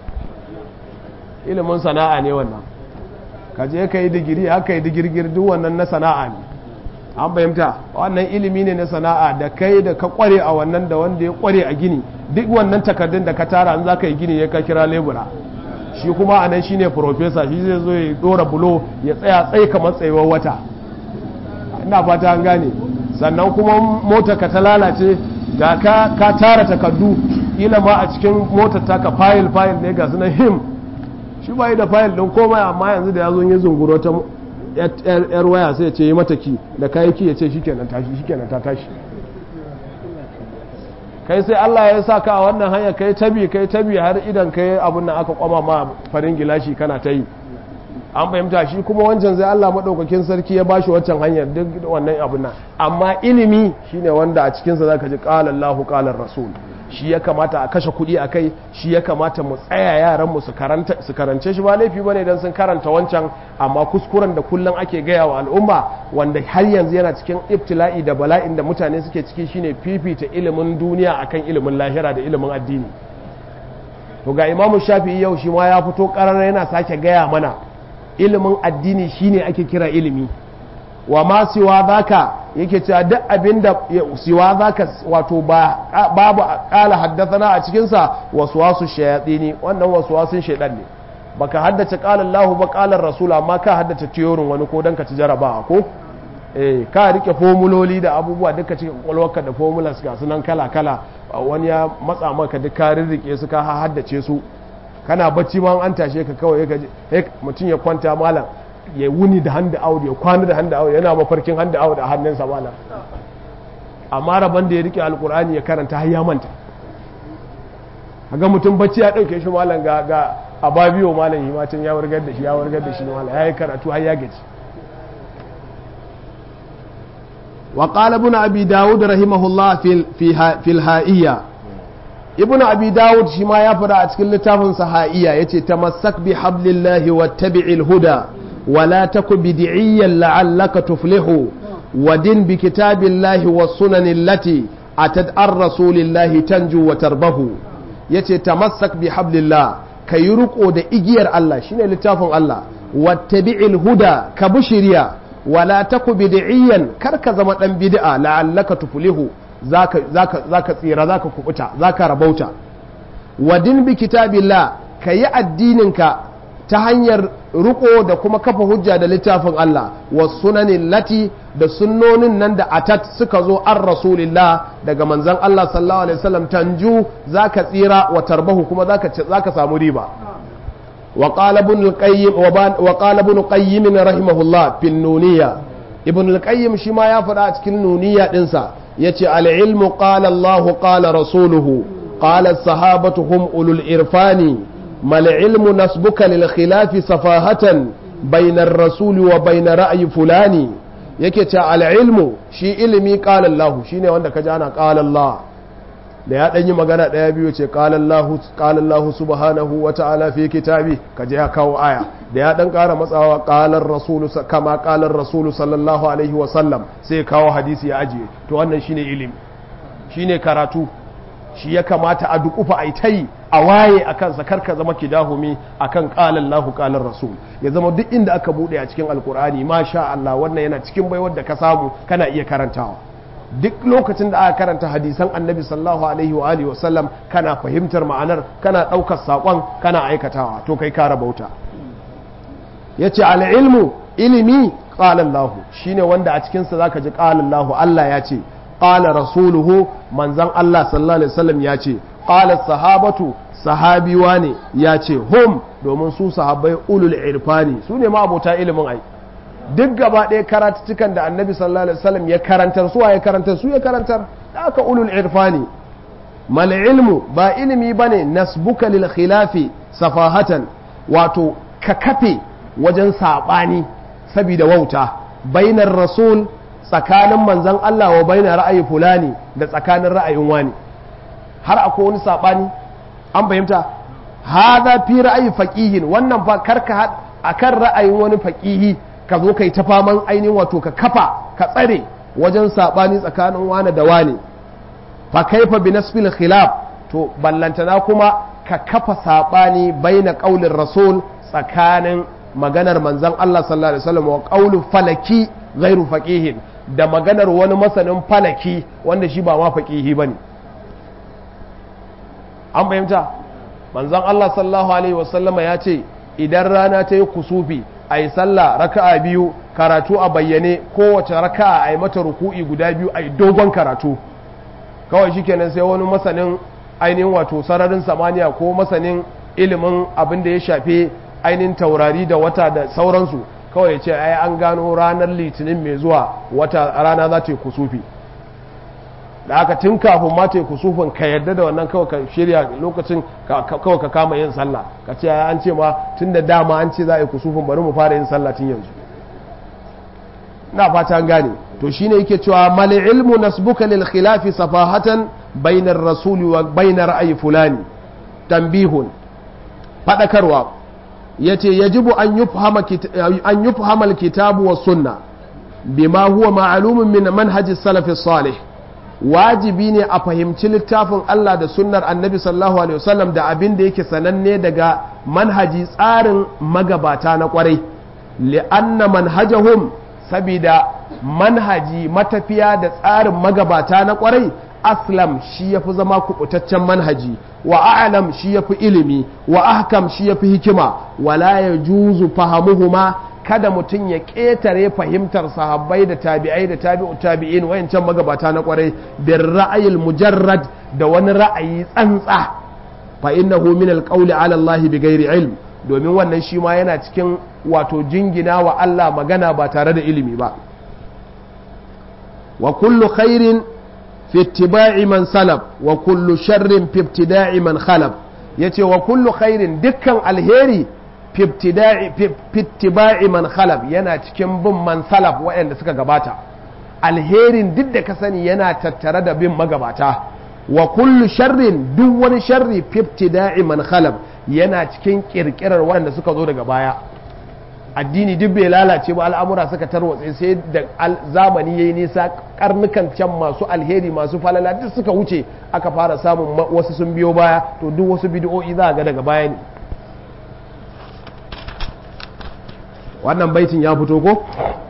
ilimin sana'a ne wannan ka je ka yi digiri haka yi digirgir duk wannan na sana'a ne an fahimta wannan ilimi ne na sana'a da kai da ka kware a wannan da wanda ya kware a gini duk wannan takardun da ka tara an za ka yi gini ya ka kira lebura shi kuma a nan shi ne profesa shi zai zo ya dora bulo ya tsaya tsaye kamar tsayuwar wata ina fata an gane sannan kuma mota ka ta lalace ga ka, ka tara takardu kila ma a cikin motar taka fayil fayil ne ga sunan him shi ba yi da fayil ɗin komai amma yanzu da ya zo ya zunguro ta yar waya sai ya ce yi mata ki da kayi ki ya ce shikenan tashi shikenan ta tashi kai sai Allah ya sa ka a wannan hanya kai tabi kai tabi har idan kai abun nan aka kwama ma farin gilashi kana ta yi an fahimta shi kuma wancan zai Allah maɗaukakin sarki ya bashi wancan hanyar duk wannan abun nan amma ilimi shine wanda a cikinsa zaka ji qala Allahu qala Rasul shi ya kamata a kashe kuɗi a kai shi ya kamata mu tsaya yaran mu su karance shi ba laifi bane dan sun karanta wancan amma kuskuren da kullum ake gaya wa al'umma wanda har yanzu yana cikin ibtila'i da bala'in da mutane suke ciki shine fifita ilimin duniya akan ilimin lahira da ilimin addini to ga imamu shafi'i yau shi ma ya fito ƙarar yana sake gaya mana ilimin addini shine ake kira ilimi wa ma siwa zaka yake cewa duk abinda siwa zaka wato ba babu kala haddathana a cikin sa waswasu shayatini wannan waswasun shaydan ne baka haddace qala Allah ba qala Rasul amma ka haddace tiyorin wani ko dan ka ci jarabawa ko eh ka rike formuloli da abubuwa duka cikin kwalwarka da formulas ga sunan kala kala wani ya matsa maka duk ka rirrike su ka haddace su kana bacci ma an tashe ka kawai ka mutum ya kwanta malam ya wuni da hand out ya kwana da hand out yana mafarkin hand out a hannunsa malam amma rabon da ya rike alkur'ani ya karanta har ya manta ga mutum bacci ya dauke shi malam ga ga ababiyo malam yi matan ya wargar da shi ya wargar da shi malam ya yi karatu har ya gaji wa qala ibn abi daud rahimahullah fil fi fil ha'iyya ibnu abi dawud shi ma ya fada a cikin littafin sahaiya yace tamassak bi hablillahi wattabi'il huda wala taku bid'iyyan la'allaka tuflihu ودن بكتاب الله والسنن التي أتت عن رسول الله تنجو وتربه yace tamassak bi hablillah ka yi riko da igiyar Allah shine littafin Allah wattabi'il huda ka bi shiriya wala taku bid'iyan kar ka zama dan bid'a la'allaka tuflihu zaka zaka zaka tsira zaka kubuta zaka rabauta wadin bi kitabillah kayi addinin ka ta hanyar riko da kuma kafa hujja da littafin Allah wa sunanin lati da sunnonin nan da atat suka zo an rasulillah daga manzan Allah sallallahu alaihi wasallam tanju zaka tsira wa tarbahu kuma zaka zaka samu riba wa qala ibn al-qayyim wa qala ibn qayyim rahimahullah fil nuniyya ibn al-qayyim shi ma ya faɗa a cikin nuniyya dinsa yace al-ilmu qala Allah qala rasuluhu qala as-sahabatu hum ulul irfani ما العلم نسبك للخلاف صفاهة بين الرسول وبين رأي فلان yake ce al'ilmu shi ilimi ƙala Allah shi ne wanda ka ji ana ƙala Allah da ya ɗanyi magana ɗaya biyu ce ƙala Allah subhanahu wa ta'ala fi kitabi ka je ya kawo aya da ya ɗan ƙara matsawa ƙalar rasulu kama ƙalar rasulu sallallahu alaihi wasallam sai kawo hadisi ya ajiye to wannan shi ne ilimi shi ne karatu shi ya kamata a dukufa a ta yi a waye a kansa karka zama kidahumi a kan ƙalan lahu ƙalan rasul ya zama duk inda aka buɗe a cikin alkur'ani masha Allah wannan yana cikin baiwar da ka samu kana iya karantawa duk lokacin da aka karanta hadisan annabi sallallahu alaihi wa alihi wasallam kana fahimtar ma'anar kana ɗaukar saƙon kana aikatawa to kai kara bauta ya ce al'ilmu ilimi ƙalan lahu shine wanda a cikinsa zaka ji ƙalan lahu Allah ya ce qala rasuluhu manzon Allah sallallahu alaihi wasallam ya ce qala sahabatu sahabiwa ne ya ce hum domin su sahabbai ulul irfani su ne ma abota ilimin ai duk gaba ɗaya karatuttukan da annabi sallallahu alaihi wasallam ya karantar su ya karantar su ya karantar da aka ulul irfani mal ilmu ba ilimi bane nasbuka lil khilafi safahatan wato ka kafe wajen sabani saboda wauta bainar rasul tsakanin manzan Allah wa bai na ra'ayi fulani da tsakanin ra'ayin wani har akwai wani saɓani an fahimta haza fi ra'ayi faƙihin wannan fa karka a kan ra'ayin wani faƙihi ka zo kai ta faman ainihin wato ka kafa ka tsare wajen saɓani tsakanin wani da wani fa kaifa bi nasfil khilaf to ballantana kuma ka kafa saɓani bai na ƙaulin rasul tsakanin maganar manzan Allah sallallahu alaihi wasallam wa ƙaulin falaki gairu faƙihin da maganar wani masanin falaki wanda shi ba ma faƙihi ba ne an fahimta manzan Allah sallallahu Alaihi wasallama ya ce idan rana ta yi kusufi a yi sallah raka'a biyu karatu a bayyane kowace raka'a a yi mata ruku'i guda biyu a yi dogon karatu kawai shi kenan sai wani masanin ainihin wato sararin samaniya ko masanin ilimin abin da ya shafi ainihin taurari da wata da sauransu kawai ya ce ai an gano ranar litinin mai zuwa wata rana za ta yi kusufi da aka tun kafin ma ta yi kusufin ka yarda da wannan kawai ka shirya lokacin kawai ka kama yin sallah ka ce an ce ma tun da dama an ce za a yi kusufin bari mu fara yin sallah tun yanzu na fata an gane to shine yake cewa mal ilmu nasbuka lil khilafi safahatan bainar rasuli wa bainar ra'ayi fulani tambihun fadakarwa yace yajibu an yufhama an yufhama alkitabu was sunna bima huwa ma'lumun min manhaji salaf salih wajibi ne a fahimci littafin Allah da sunnar annabi sallallahu alaihi wasallam da abin da yake sananne daga manhaji tsarin magabata na kwarai li'anna manhajahum sabida manhaji matafiya da tsarin magabata na kwarai aslam shi yafi zama kubutaccen manhaji wa a'lam shi yafi ilimi wa ahkam shi yafi hikima wala yajuzu fahamuhuma kada mutum ya ƙetare fahimtar sahabbai da tabi'ai da tabi'u tabi'in wayancan magabata na kwarai bin ra'ayil mujarrad da wani ra'ayi tsantsa fa innahu min alqawli ala Allah bighairi ilm domin wannan shi ma yana cikin wato jingina wa Allah magana ba tare da ilimi ba wa kullu khairin fi ittiba'i man salaf wa kullu sharrin fi ibtida'i man khalaf yace wa kullu khairin dukkan alheri fi ittiba'i man khalaf yana cikin bin man salaf waɗanda suka gabata alherin duk da ka sani yana tattare da bin magabata wa kullu sharrin duk wani sharri fiftida'i man khalab yana cikin kirkirar wanda suka zo daga baya addini duk bai lalace ba al'amura suka tarwatse sai da zamani yayi nisa karnukan can masu alheri masu falala duk suka wuce aka fara samun wasu sun biyo baya to duk wasu bid'o'i za ga daga baya ne wannan baitin ya fito ko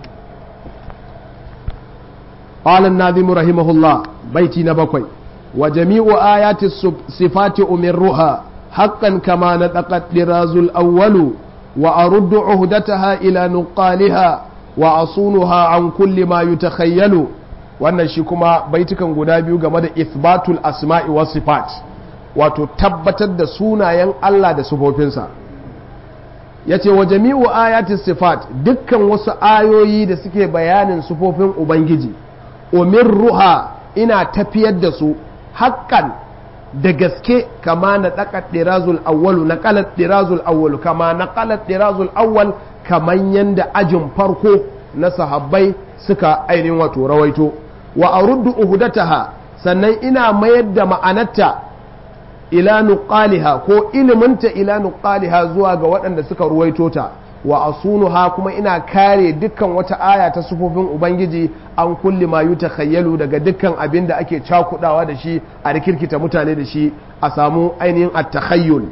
قال الناظم رحمه الله بيتي نبكوي وجميع آيات الصفات أمرها حقا كما نطقت لراز الأول وأرد عهدتها إلى نقالها وأصونها عن كل ما يتخيل wannan shi kuma baitukan guda biyu game da ithbatul asma'i was sifat wato tabbatar da sunayen Allah da sifofinsa yace wa jami'u ayati sifat dukkan wasu ayoyi da suke bayanin sifofin ubangiji umirruha ina tafiyar da su haƙƙan da gaske kama na ɗaƙa ɗirazul awwalu na ƙalar ɗirazul awwalu kama na ƙalar ɗirazul awwal kaman yanda ajin farko na sahabbai suka ainihin wato rawaito wa a ruddu uhudataha sannan ina mayar da ma'anarta ila nuqaliha ko iliminta ila nuqaliha zuwa ga waɗanda suka ruwaito ta wa asunuha kuma ina kare dukkan wata aya ta sufofin ubangiji an kulli ma yuta khayyalu daga dukkan abin da ake cakudawa da shi a rikirkita mutane da shi a samu ainihin at-takhayyul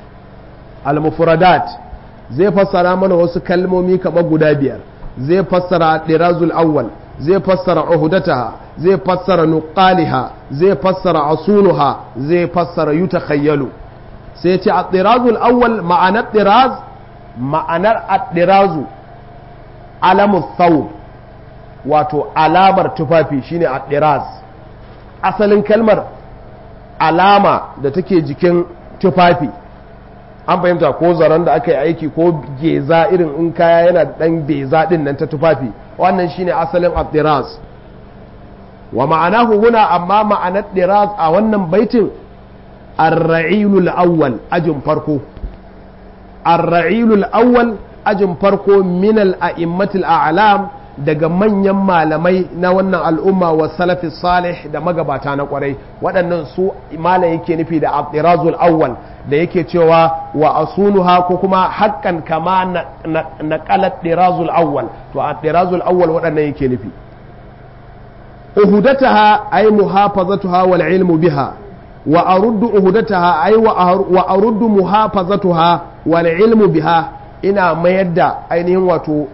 al-mufradat zai fassara mana wasu kalmomi kamar guda biyar zai fassara dirazul awwal zai fassara uhudataha zai fassara nuqaliha zai fassara asunuha zai fassara yuta khayyalu sai ce at-dirazul awwal ma'anar diraz ma'anar addirazu alamun thawb wato alamar tufafi shine addiraz asalin kalmar alama da take jikin tufafi an fahimta ko zaren da aka yi aiki ko geza irin in kaya yana da ɗan beza ɗin nan ta tufafi wannan shine asalin addiraz wa ma'anahu huna amma ma'anar diraz a wannan baitin ar-ra'ilul awwal ajin farko ar-ra'ilul awwal ajin farko min al-a'immatil a'lam daga manyan malamai na wannan al'umma wa salafi salih da magabata na kwarai waɗannan su malam yake nufi da abdirazul awwal da yake cewa wa asunuha ko kuma haƙƙan kama na ƙalat dirazul awwal to abdirazul awwal waɗannan yake nufi uhudataha ay muhafazatuha wal ilmu biha wa aruddu uhudataha ay wa aruddu muhafazatuha wal ilmu biha ina mayar da ainihin wato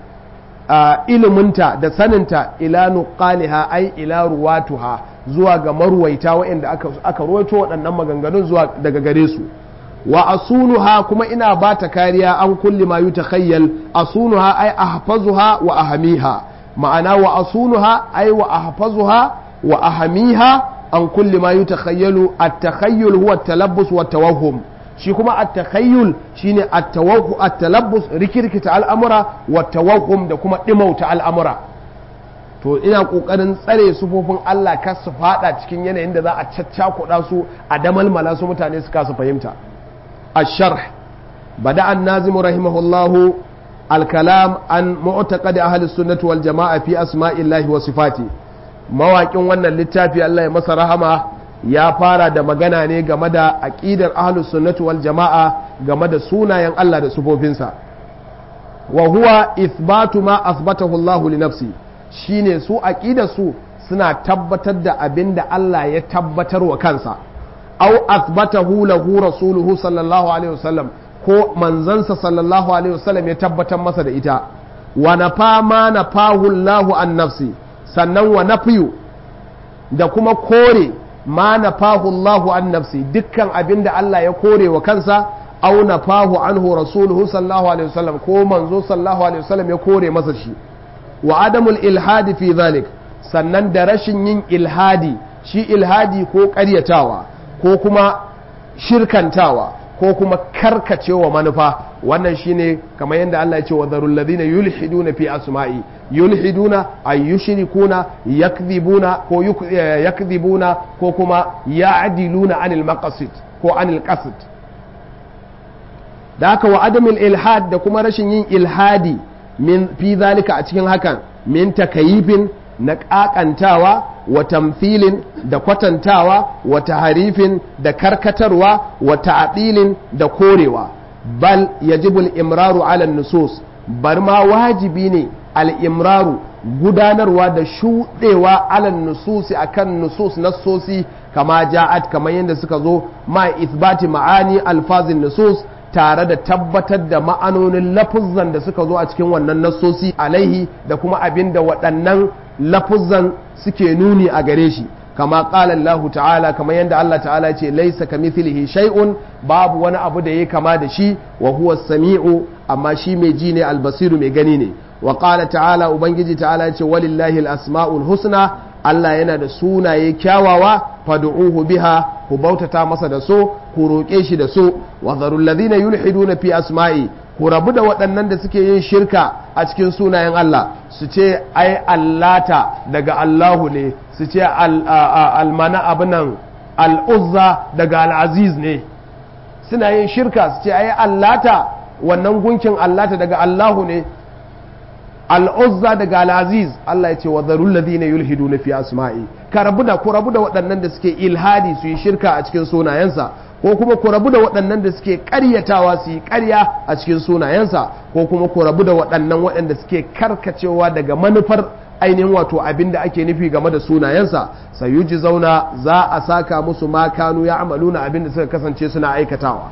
iliminta da saninta ila nuqaliha ai ila ruwatuha zuwa ga marwaita waɗanda aka aka ruwaito waɗannan maganganun zuwa daga gare su wa asunuha kuma ina ba ta kariya an kulli ma yutakhayyal asunuha ai ahfazuha wa ahamiha ma'ana wa asunuha ai wa ahfazuha wa ahamiha an kulli ma yutakhayyalu at-takhayyul huwa at-talabbus wa at-tawahhum shi kuma at-takhayyul shine at-tawahhu at-talabbus rikirkita al'amura wa tawahhum da kuma dimauta al'amura to ina kokarin tsare sufofin Allah kar su fada cikin yanayin da za a caccakuɗa su a damalmala su mutane su kasu fahimta الشرح بدأ النازم رحمه الله الكلام عن معتقد أهل السنة والجماعة في أسماء الله وصفاته mawaƙin wannan littafi Allah ya masa rahama ya fara da magana ne game da aƙidar ahlus sunnati wal jama'a game da sunayen Allah da sufofinsa wa huwa ithbatu ma asbatahu Allah li nafsi shine su aqidar su suna tabbatar da abin da Allah ya tabbatar wa kansa aw asbatahu lahu rasuluhu sallallahu alaihi wasallam ko manzansa sallallahu alaihi wasallam ya tabbatar masa da ita wa nafa ma nafahu Allahu an nafsi sannan wa nafiyu da kuma kore ma nafahu Allahu an nafsi dukkan abin da Allah ya kore wa kansa aw nafahu anhu rasuluhu sallallahu alaihi wasallam ko manzo sallallahu alaihi wasallam ya kore masa shi wa adamul ilhadi fi zalik sannan da rashin yin ilhadi shi ilhadi ko ƙaryatawa ko kuma shirkantawa ko kuma karkacewa manufa wannan shine kamar yadda Allah ya ce wa zarul ladina yulhiduna fi asma'i yulhiduna ay yushrikuna yakdhibuna ko yakdhibuna ko kuma ya'diluna anil maqasid ko anil qasd da haka wa adamul ilhad da kuma rashin yin ilhadi min fi zalika a cikin hakan min takayifin na kakantawa wa tamthilin da kwatantawa wa taharifin da karkatarwa wa ta'dilin da korewa bal yajibu al-imraru ala nusus bar ma wajibi ne al-imraru gudanarwa da shuɗewa ala nususi akan nusus nassosi kama ja'at kamar yadda suka zo ma ithbati ma'ani alfazin nusus tare da tabbatar da ma'anonin lafuzzan da suka zo a cikin wannan nassosi alaihi da kuma abin da waɗannan lafuzzan suke nuni a gare shi kama ƙala Allah ta'ala kamar yadda Allah ta'ala ce laisa kamithlihi shay'un babu wani abu da ya kama da shi wa huwa sami'u amma shi mai ji ne albasiru mai gani ne wa ƙala ta'ala ubangiji ta'ala ce walillahi al-asma'ul husna Allah yana da sunaye kyawawa fad'uhu biha ku bautata masa da so ku roƙe shi da so wa zarul ladina yulhiduna fi asma'i ku rabu da waɗannan da suke yin shirka a cikin sunayen Allah su ce ai allata daga Allahu ne su ce almana abinan al'uzza daga al'aziz ne suna yin shirka su ce ai allata wannan gunkin allata daga Allahu ne al'uzza daga al'aziz Allah ya ce wa zarul ladina yulhiduna fi asma'i ka rabu da ku rabu da waɗannan da suke ilhadi su yi shirka a cikin sunayensa ko kuma ku rabu da waɗannan da suke ƙaryatawa su yi ƙarya a cikin sunayensa ko kuma ku rabu da waɗannan waɗanda suke karkacewa daga manufar ainihin wato abin da ake nufi game da sunayensa sayuji zauna za a saka musu ma kanu ya amaluna abin da suka kasance suna aikatawa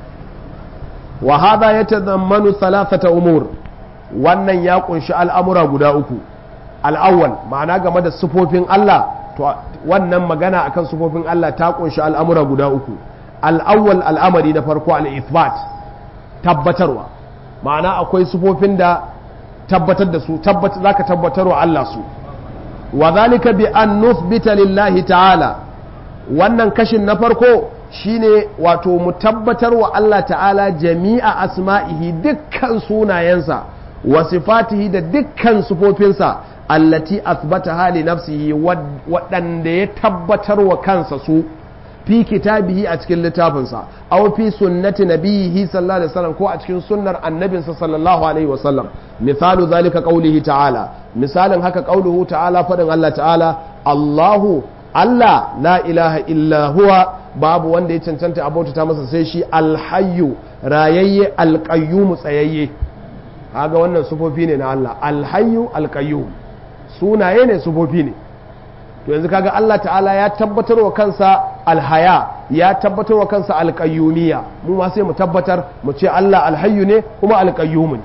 wa hada ya tazammanu thalathata umur wannan ya kunshi al'amura guda uku al'awwal ma'ana game da sufofin Allah to wannan magana akan sufofin Allah ta kunshi al'amura guda uku al'awwal al'amari na farko al'ithbat tabbatarwa ma'ana akwai sufofin da tabbatar da su za ka tabbatar wa Allah su wa zalika bi an nuthbita lillahi ta'ala wannan kashin na farko shine wato mu tabbatar wa Allah ta'ala jami'a asma'ihi dukkan sunayensa wa sifatihi da dukkan sufofinsa allati athbata hali nafsihi waɗanda ya tabbatar wa kansa su fi kitabihi a cikin littafinsa aw fi sunnati nabiyihi sallallahu alaihi wasallam ko a cikin sunnar annabinsa sallallahu alaihi wasallam misalu zalika qaulihi ta'ala misalin haka qauluhu ta'ala fadin Allah ta'ala Allahu Allah la ilaha illa huwa babu wanda ya cancanta abota masa sai shi alhayyu rayayye alqayyum tsayayye kaga wannan sufofi ne na Allah alhayyu alqayyum sunaye ne sufofi ne to yanzu kaga Allah ta'ala ya tabbatar wa kansa alhaya ya tabbatar wa kansa alƙayyumiya mu ma sai mu tabbatar mu ce Allah alhayyu ne kuma alƙayyumu ne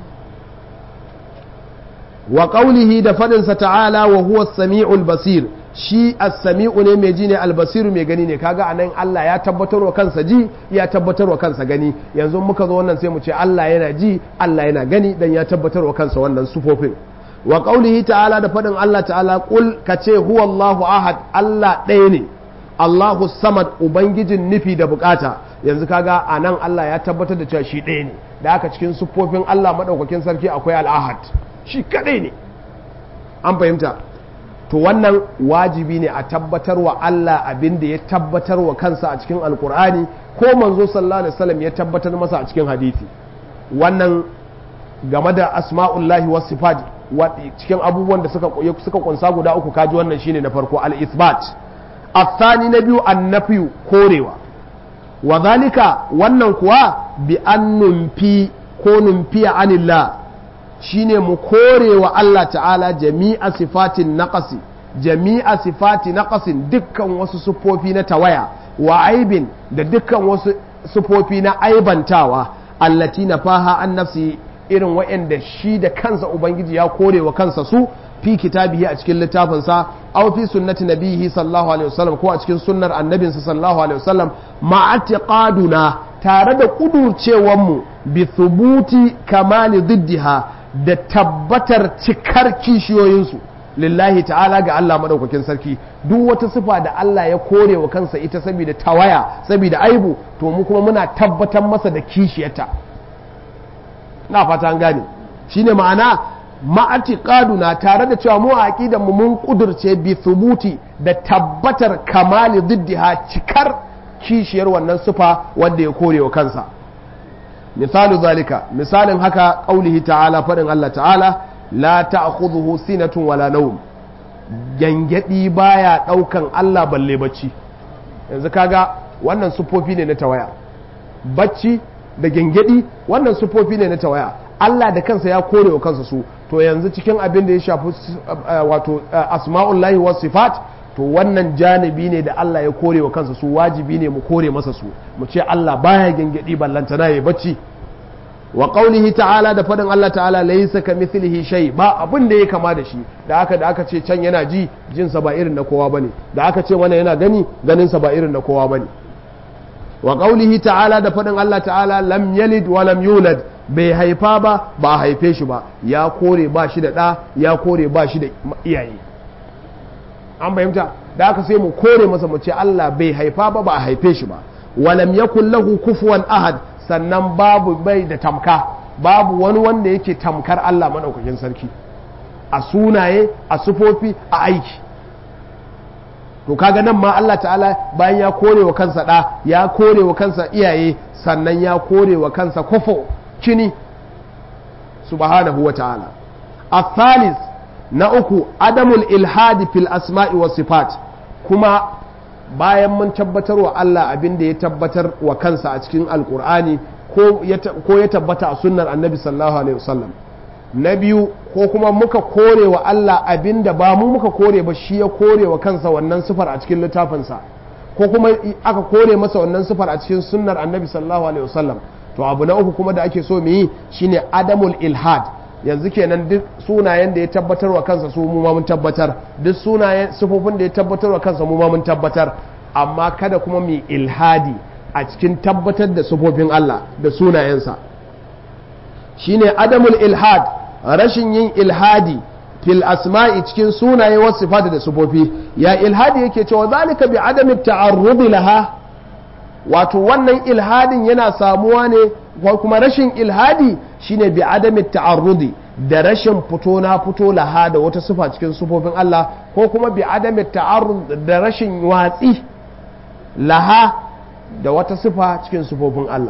wa qawlihi da fadinsa ta'ala wa huwa as-sami'ul basir shi as-sami'u ne mai ji ne al-basiru mai gani ne kaga anan Allah ya tabbatar wa kansa ji ya tabbatar wa kansa gani yanzu muka zo wannan sai mu ce Allah yana ji Allah yana gani dan ya tabbatar wa kansa wannan sufofin wa qaulihi ta'ala da faɗin Allah ta'ala qul kace huwa Allahu ahad Allah ɗaya ne Allahu samad ubangijin nufi da bukata yanzu kaga anan Allah ya tabbatar da cewa shi ɗaya ne da aka cikin siffofin Allah madaukakin sarki akwai al-ahad shi kadai ne an fahimta to wannan wajibi ne a tabbatar wa Allah abin da ya tabbatar wa kansa a cikin alkur'ani ko manzo sallallahu alaihi wasallam ya tabbatar masa a cikin hadisi wannan game da asma'ullahi was sifat cikin abubuwan da suka suka kunsa guda uku kaji wannan shine na farko al-ithbat athani na biyu annafiyu korewa wa zalika wannan kuwa bi an numfi ko numfiya anillah shine mu korewa Allah ta'ala jami'a sifatin naqasi jami'a sifati naqasin dukkan wasu sufofi na tawaya wa aibin da dukkan wasu sufofi na aibantawa allati nafaha an nafsi irin waɗanda shi da kansa ubangiji ya kore wa kansa su fi kitabihi a cikin littafinsa aw fi sunnati nabihi sallallahu alaihi wasallam ko a cikin sunnar annabinsa sallallahu alaihi wasallam ma'atiqaduna tare da kudurcewan mu bi thubuti kamali diddiha da tabbatar cikar kishiyoyinsu lillahi ta'ala ga Allah madaukakin sarki duk wata sifa da Allah ya kore wa kansa ita saboda tawaya saboda aibu to mu kuma muna tabbatar masa da kishiyarta na fata an gane shine ma'ana ma'atiqaduna tare da cewa mu a aqidan mu mun kudurce bi thubuti da tabbatar kamali diddiha cikar kishiyar wannan sifa wanda ya kore wa kansa misalu zalika misalin haka qaulihi ta'ala fadin Allah ta'ala la ta'khudhuhu sinatun wala nawm gyangyaɗi baya ɗaukan Allah balle bacci yanzu kaga wannan sufofi ne na tawaya bacci da gyangyaɗi wannan sufofi ne na tawaya Allah da kansa ya kore wa kansa su to yanzu cikin abin da ya shafi wato asma'ullahi was sifat to wannan janibi ne da Allah ya kore wa kansa su wajibi ne mu kore masa su mu ce Allah baya gyangyaɗi ballantana ya bacci wa qaulihi ta'ala da fadin Allah ta'ala laysa kamithlihi shay ba abin da ya kama da shi da aka da aka ce can yana ji jin sa ba irin na kowa bane da aka ce mana yana gani ganin sa ba irin na kowa bane wa qaulihi ta'ala da fadin Allah ta'ala lam yalid wa lam yulad bai haifa ba ba haife shi ba ya kore ba shi da ɗa ya kore ba shi da iyaye an fahimta da aka sai mu kore masa mu ce Allah bai haifa ba ba a haife shi ba walam yakul lahu kufuwan ahad sannan babu bai da tamka babu wani wanda yake tamkar Allah madaukakin sarki a sunaye a sufofi a aiki to kaga nan ma Allah ta'ala bayan ya kore wa kansa da ya kore wa kansa iyaye sannan ya kore wa kansa kufo kini subhanahu wa ta'ala الثالث na uku adamul ilhadi fil asma'i wa sifat kuma bayan mun tabbatar wa Allah abin da ya tabbatar wa kansa a cikin alkur'ani ko ya tabbata a sunnar annabi sallallahu alaihi wasallam na biyu ko kuma muka kore wa Allah abin da ba mu muka kore ba shi ya kore wa kansa wannan sifar a cikin littafinsa ko kuma aka kore masa wannan sifar a cikin sunnar annabi sallallahu alaihi wasallam to abu na uku kuma da ake so mu yi shine adamul ilhad yanzu kenan duk sunayen da ya tabbatar wa kansa su mu ma mun tabbatar duk sunayen sifofin da ya tabbatar wa kansa mu ma mun tabbatar amma kada kuma mu ilhadi a cikin tabbatar da sifofin Allah da sunayensa shine adamul ilhad rashin yin ilhadi fil asma'i cikin sunaye wasu sifati da sifofi ya ilhadi yake cewa zalika bi adami ta'arrudi laha wato wannan ilhadin yana samuwa ne ko kuma rashin ilhadi shine bi adami ta'arrudi da rashin fito na fito laha da wata sifa cikin sifofin Allah ko kuma bi adami ta'arrud da rashin watsi laha da wata sifa cikin sifofin Allah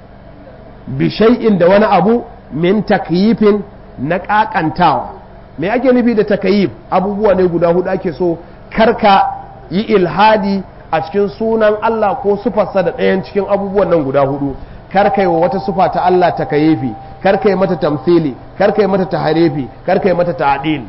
bi shay'in da wani abu min takyifin na kakantawa me ake nufi da takyif abubuwa ne guda hudu ake so karka yi ilhadi a cikin sunan Allah ko sufarsa da ɗayan cikin abubuwan nan guda hudu karka yi wa wata sufa ta Allah ta kayifi karka yi mata tamthili karka yi mata taharifi karka yi mata ta'dil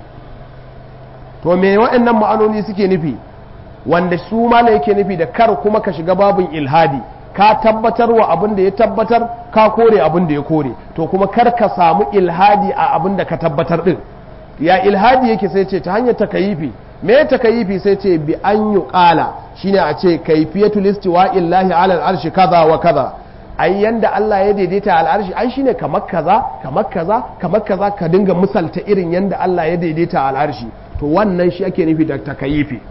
to me waɗannan ma'anoni suke nufi wanda su mala yake nufi da kar kuma ka shiga babin ilhadi ka tabbatar wa abin da ya tabbatar ka kore abin da ya kore to kuma kar ka samu ilhadi a abin da ka tabbatar din ya ilhadi yake sai ce ta hanyar takayifi me takayifi sai ce bi an yi ƙala shine a ce kaifiyatul istiwa illahi ala al'arshi kaza wa kaza ai yanda Allah ya daidaita al'arshi ai shine kamar kaza kamar kaza kamar kaza ka dinga misalta irin yanda Allah ya daidaita al'arshi to wannan shi ake nufi da takayifi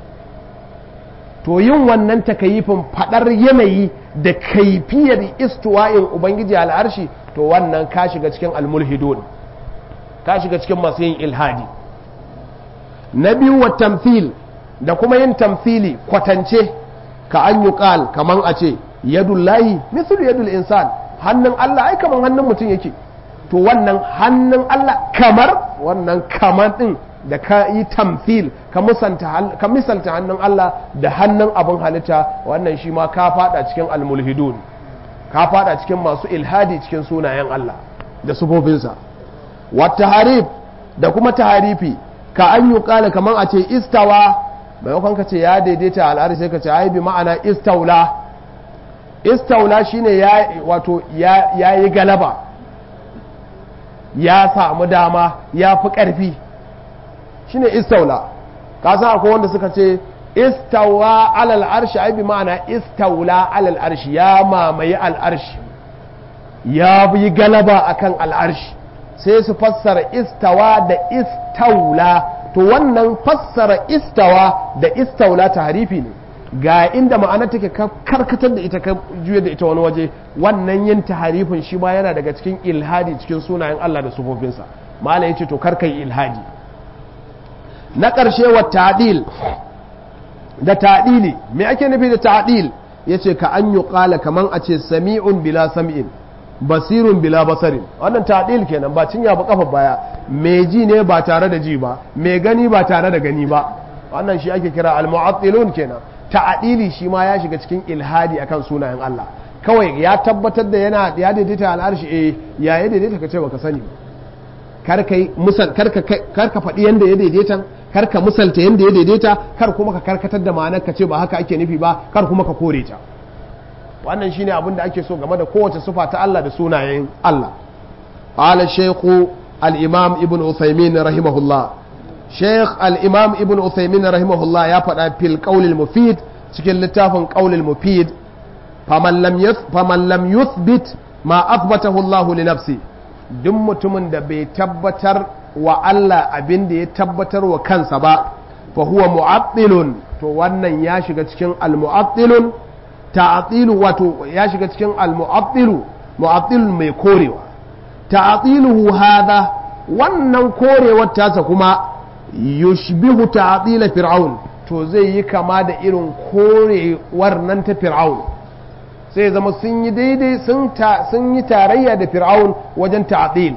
to yin wannan takayifin fadar yanayi da kaifiyar istiwa'in ubangiji al'arshi to wannan ka shiga cikin almulhidun ka shiga cikin masu yin ilhadi na biyu wa tamthil da kuma yin tamthili kwatance ka an yi ƙal kaman a ce yadullahi mislu yadul insan hannun Allah ai kaman hannun mutum yake to wannan hannun Allah kamar wannan kamar din da ka yi tamthil ka misalta hannun Allah da hannun abin halitta wannan shi ma ka fada cikin almulhidun ka fada cikin masu ilhadi cikin sunayen Allah da sufofinsa wata harif da kuma taharifi ka an yi kala kamar a ce istawa maimakon ka ce ya daidaita al'adu sai ka ce ai bi ma'ana istaula istaula shine ya wato ya yi galaba ya samu dama ya fi ƙarfi shine istaula ka san akwai wanda suka ce istawa alal arshi ai bi ma'ana istaula alal arshi ya mamaye al'arshi ya yi galaba akan al'arshi sai su fassara istawa da istaula to wannan fassara istawa da istaula ta harifi ne ga inda ma'ana take karkatar da ita ka juya da ita wani waje wannan yin taharifin shi ma yana daga cikin ilhadi cikin sunayen Allah da sufofinsa mala yace to kar kai ilhadi na ƙarshe wa ta'dil da ta'dili me ake nufi da ta'dil yace ka an yi ƙala kaman a ce sami'un bila sam'in basirun bila basarin wannan ta'dil kenan ba cinya ba kafa baya mai ji ne ba tare da ji ba mai gani ba tare da gani ba wannan shi ake kira al-mu'attilun kenan ta'dili shi ma ya shiga cikin ilhadi akan sunayen Allah kawai ya tabbatar da yana ya daidaita al'arshi eh ya ya daidaita ka ce baka sani kar kai musal kar ka kar ka faɗi yanda ya daidaita kar ka musalta yanda ya daidaita kar kuma ka karkatar da ma'anar ka ce ba haka ake nufi ba kar kuma ka kore ta wannan shine abin da ake so game da kowace sufa ta Allah da sunayen Allah qala shaykhu al-imam ibn uthaymin rahimahullah shaykh al-imam ibn uthaymin rahimahullah ya faɗa fil qawl al-mufid cikin littafin qawl al-mufid faman lam faman lam yuthbit ma athbatahu Allah li nafsi duk mutumin da bai tabbatar wa Allah abin da ya tabbatar wa kansa ba fa huwa mu'attilun to wannan ya shiga cikin al-mu'attilun ta'atilu wato ya shiga cikin al-mu'attilu mu'attil mai korewa ta'atiluhu hadha wannan korewar tasa kuma yushbihu ta'atila fir'aun to zai yi kama da irin korewar nan ta fir'aun sai zama sun yi daidai sun ta sun yi tarayya da fir'aun wajen ta'atil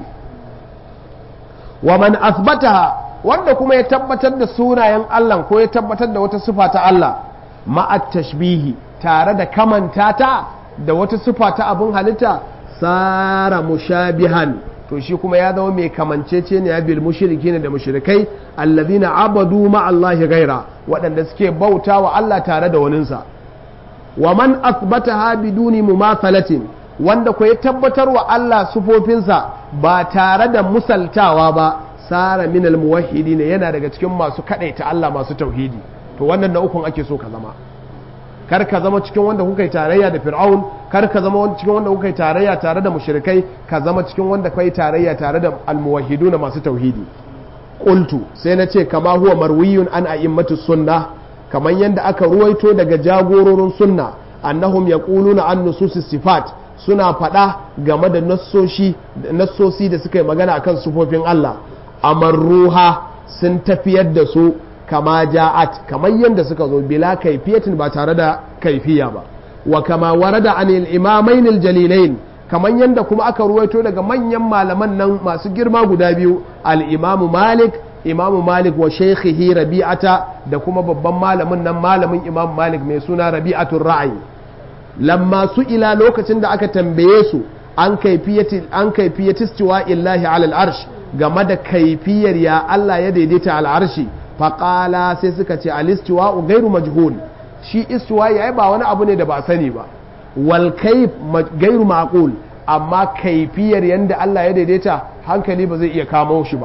wa man asbataha wanda kuma ya tabbatar da sunayen Allah ko ya tabbatar da wata sifa ta Allah ma'at tashbihi tare da kamanta ta da wata sifa ta abin halitta sara mushabihan to shi kuma ya zama mai kamancece ne bil mushriki ne da mushrikai allazina abadu ma Allah gaira waɗanda suke bauta wa Allah tare da waninsa wa man asbataha biduni mumathalatin wanda ko ya tabbatar wa Allah sufofinsa ba tare da musaltawa ba sara min al muwahhidin yana daga cikin masu kadaita Allah masu tauhidi to wannan na ukun ake so ka zama kar ka zama cikin wanda kuka yi tarayya da fir'aun kar ka zama cikin wanda kuka yi tarayya tare da mushrikai ka zama cikin wanda kai tarayya tare da almuwahhiduna masu tauhidi qultu sai na ce kama huwa marwiyun an a'immatu sunna kaman yanda aka ruwaito daga jagororin sunna annahum yaquluna an nusus sifat suna faɗa game da nassoshi nassosi da suka yi magana akan sufofin Allah amarruha sun tafiyar da su kama ja'at kamar yadda suka zo bila kaifiyatin ba tare da kaifiya ba wa kama warada anil imamain aljalilain kamar yadda kuma aka ruwaito daga manyan malaman nan masu girma guda biyu al-imamu malik imamu malik wa shaykhihi rabi'ata da kuma babban malamin nan malamin imam malik mai suna rabi'atul ra'ayi lamma su ila lokacin da aka tambaye su an kaifiyati an kaifiyati istiwa illahi ala al-arsh game da kaifiyar ya Allah ya daidaita al-arshi faƙala sai suka ce alistuwa gairu majhul shi istuwa ya ba wani abu ne da ba sani ba wal kaif gairu maqul amma kaifiyar yanda Allah ya daidaita hankali ba zai iya kamo shi ba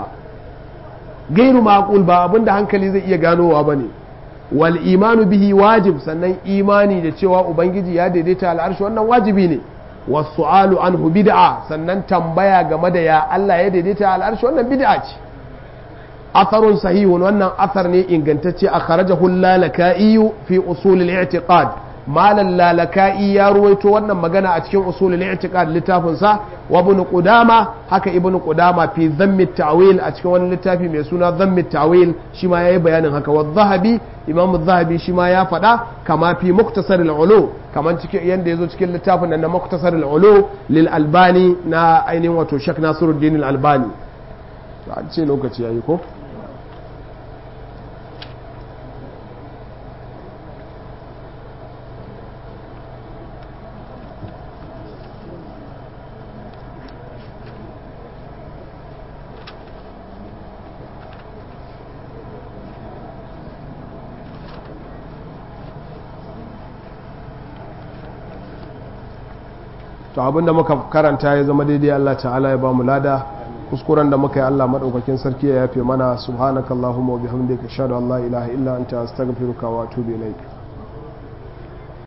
gairu maqul ba abin da hankali zai iya ganowa bane wal imanu bihi wajib sannan imani da cewa ubangiji ya daidaita al'arshi wannan wajibi ne wasu'alu anhu bid'a sannan tambaya game da ya Allah ya daidaita al'arshi wannan bid'a ce atharun sahihun wannan athar ne ingantacce a kharajahu lalaka'i fi usul al-i'tiqad malan lalaka'i ya ruwaito wannan magana a cikin usul al-i'tiqad littafin sa wa ibn qudama haka ibn qudama fi dhammi at-ta'wil a cikin wani littafi mai suna dhammi at-ta'wil shi ma yayi bayanin haka wa dhahabi imam adh-dhahabi shi ma ya faɗa kama fi muktasar al-ulu kaman cikin yanda yazo cikin littafin nan na muktasar al-ulu lil albani na ainihin wato shak nasiruddin al-albani to an ce lokaci yayi ko to abinda muka karanta ya zama daidai Allah ta'ala ya ba mu lada kuskuren da muka yi Allah madaukakin sarki ya yafe mana subhanakallahumma wa bihamdika ashhadu an la ilaha illa anta astaghfiruka wa atubu ilaik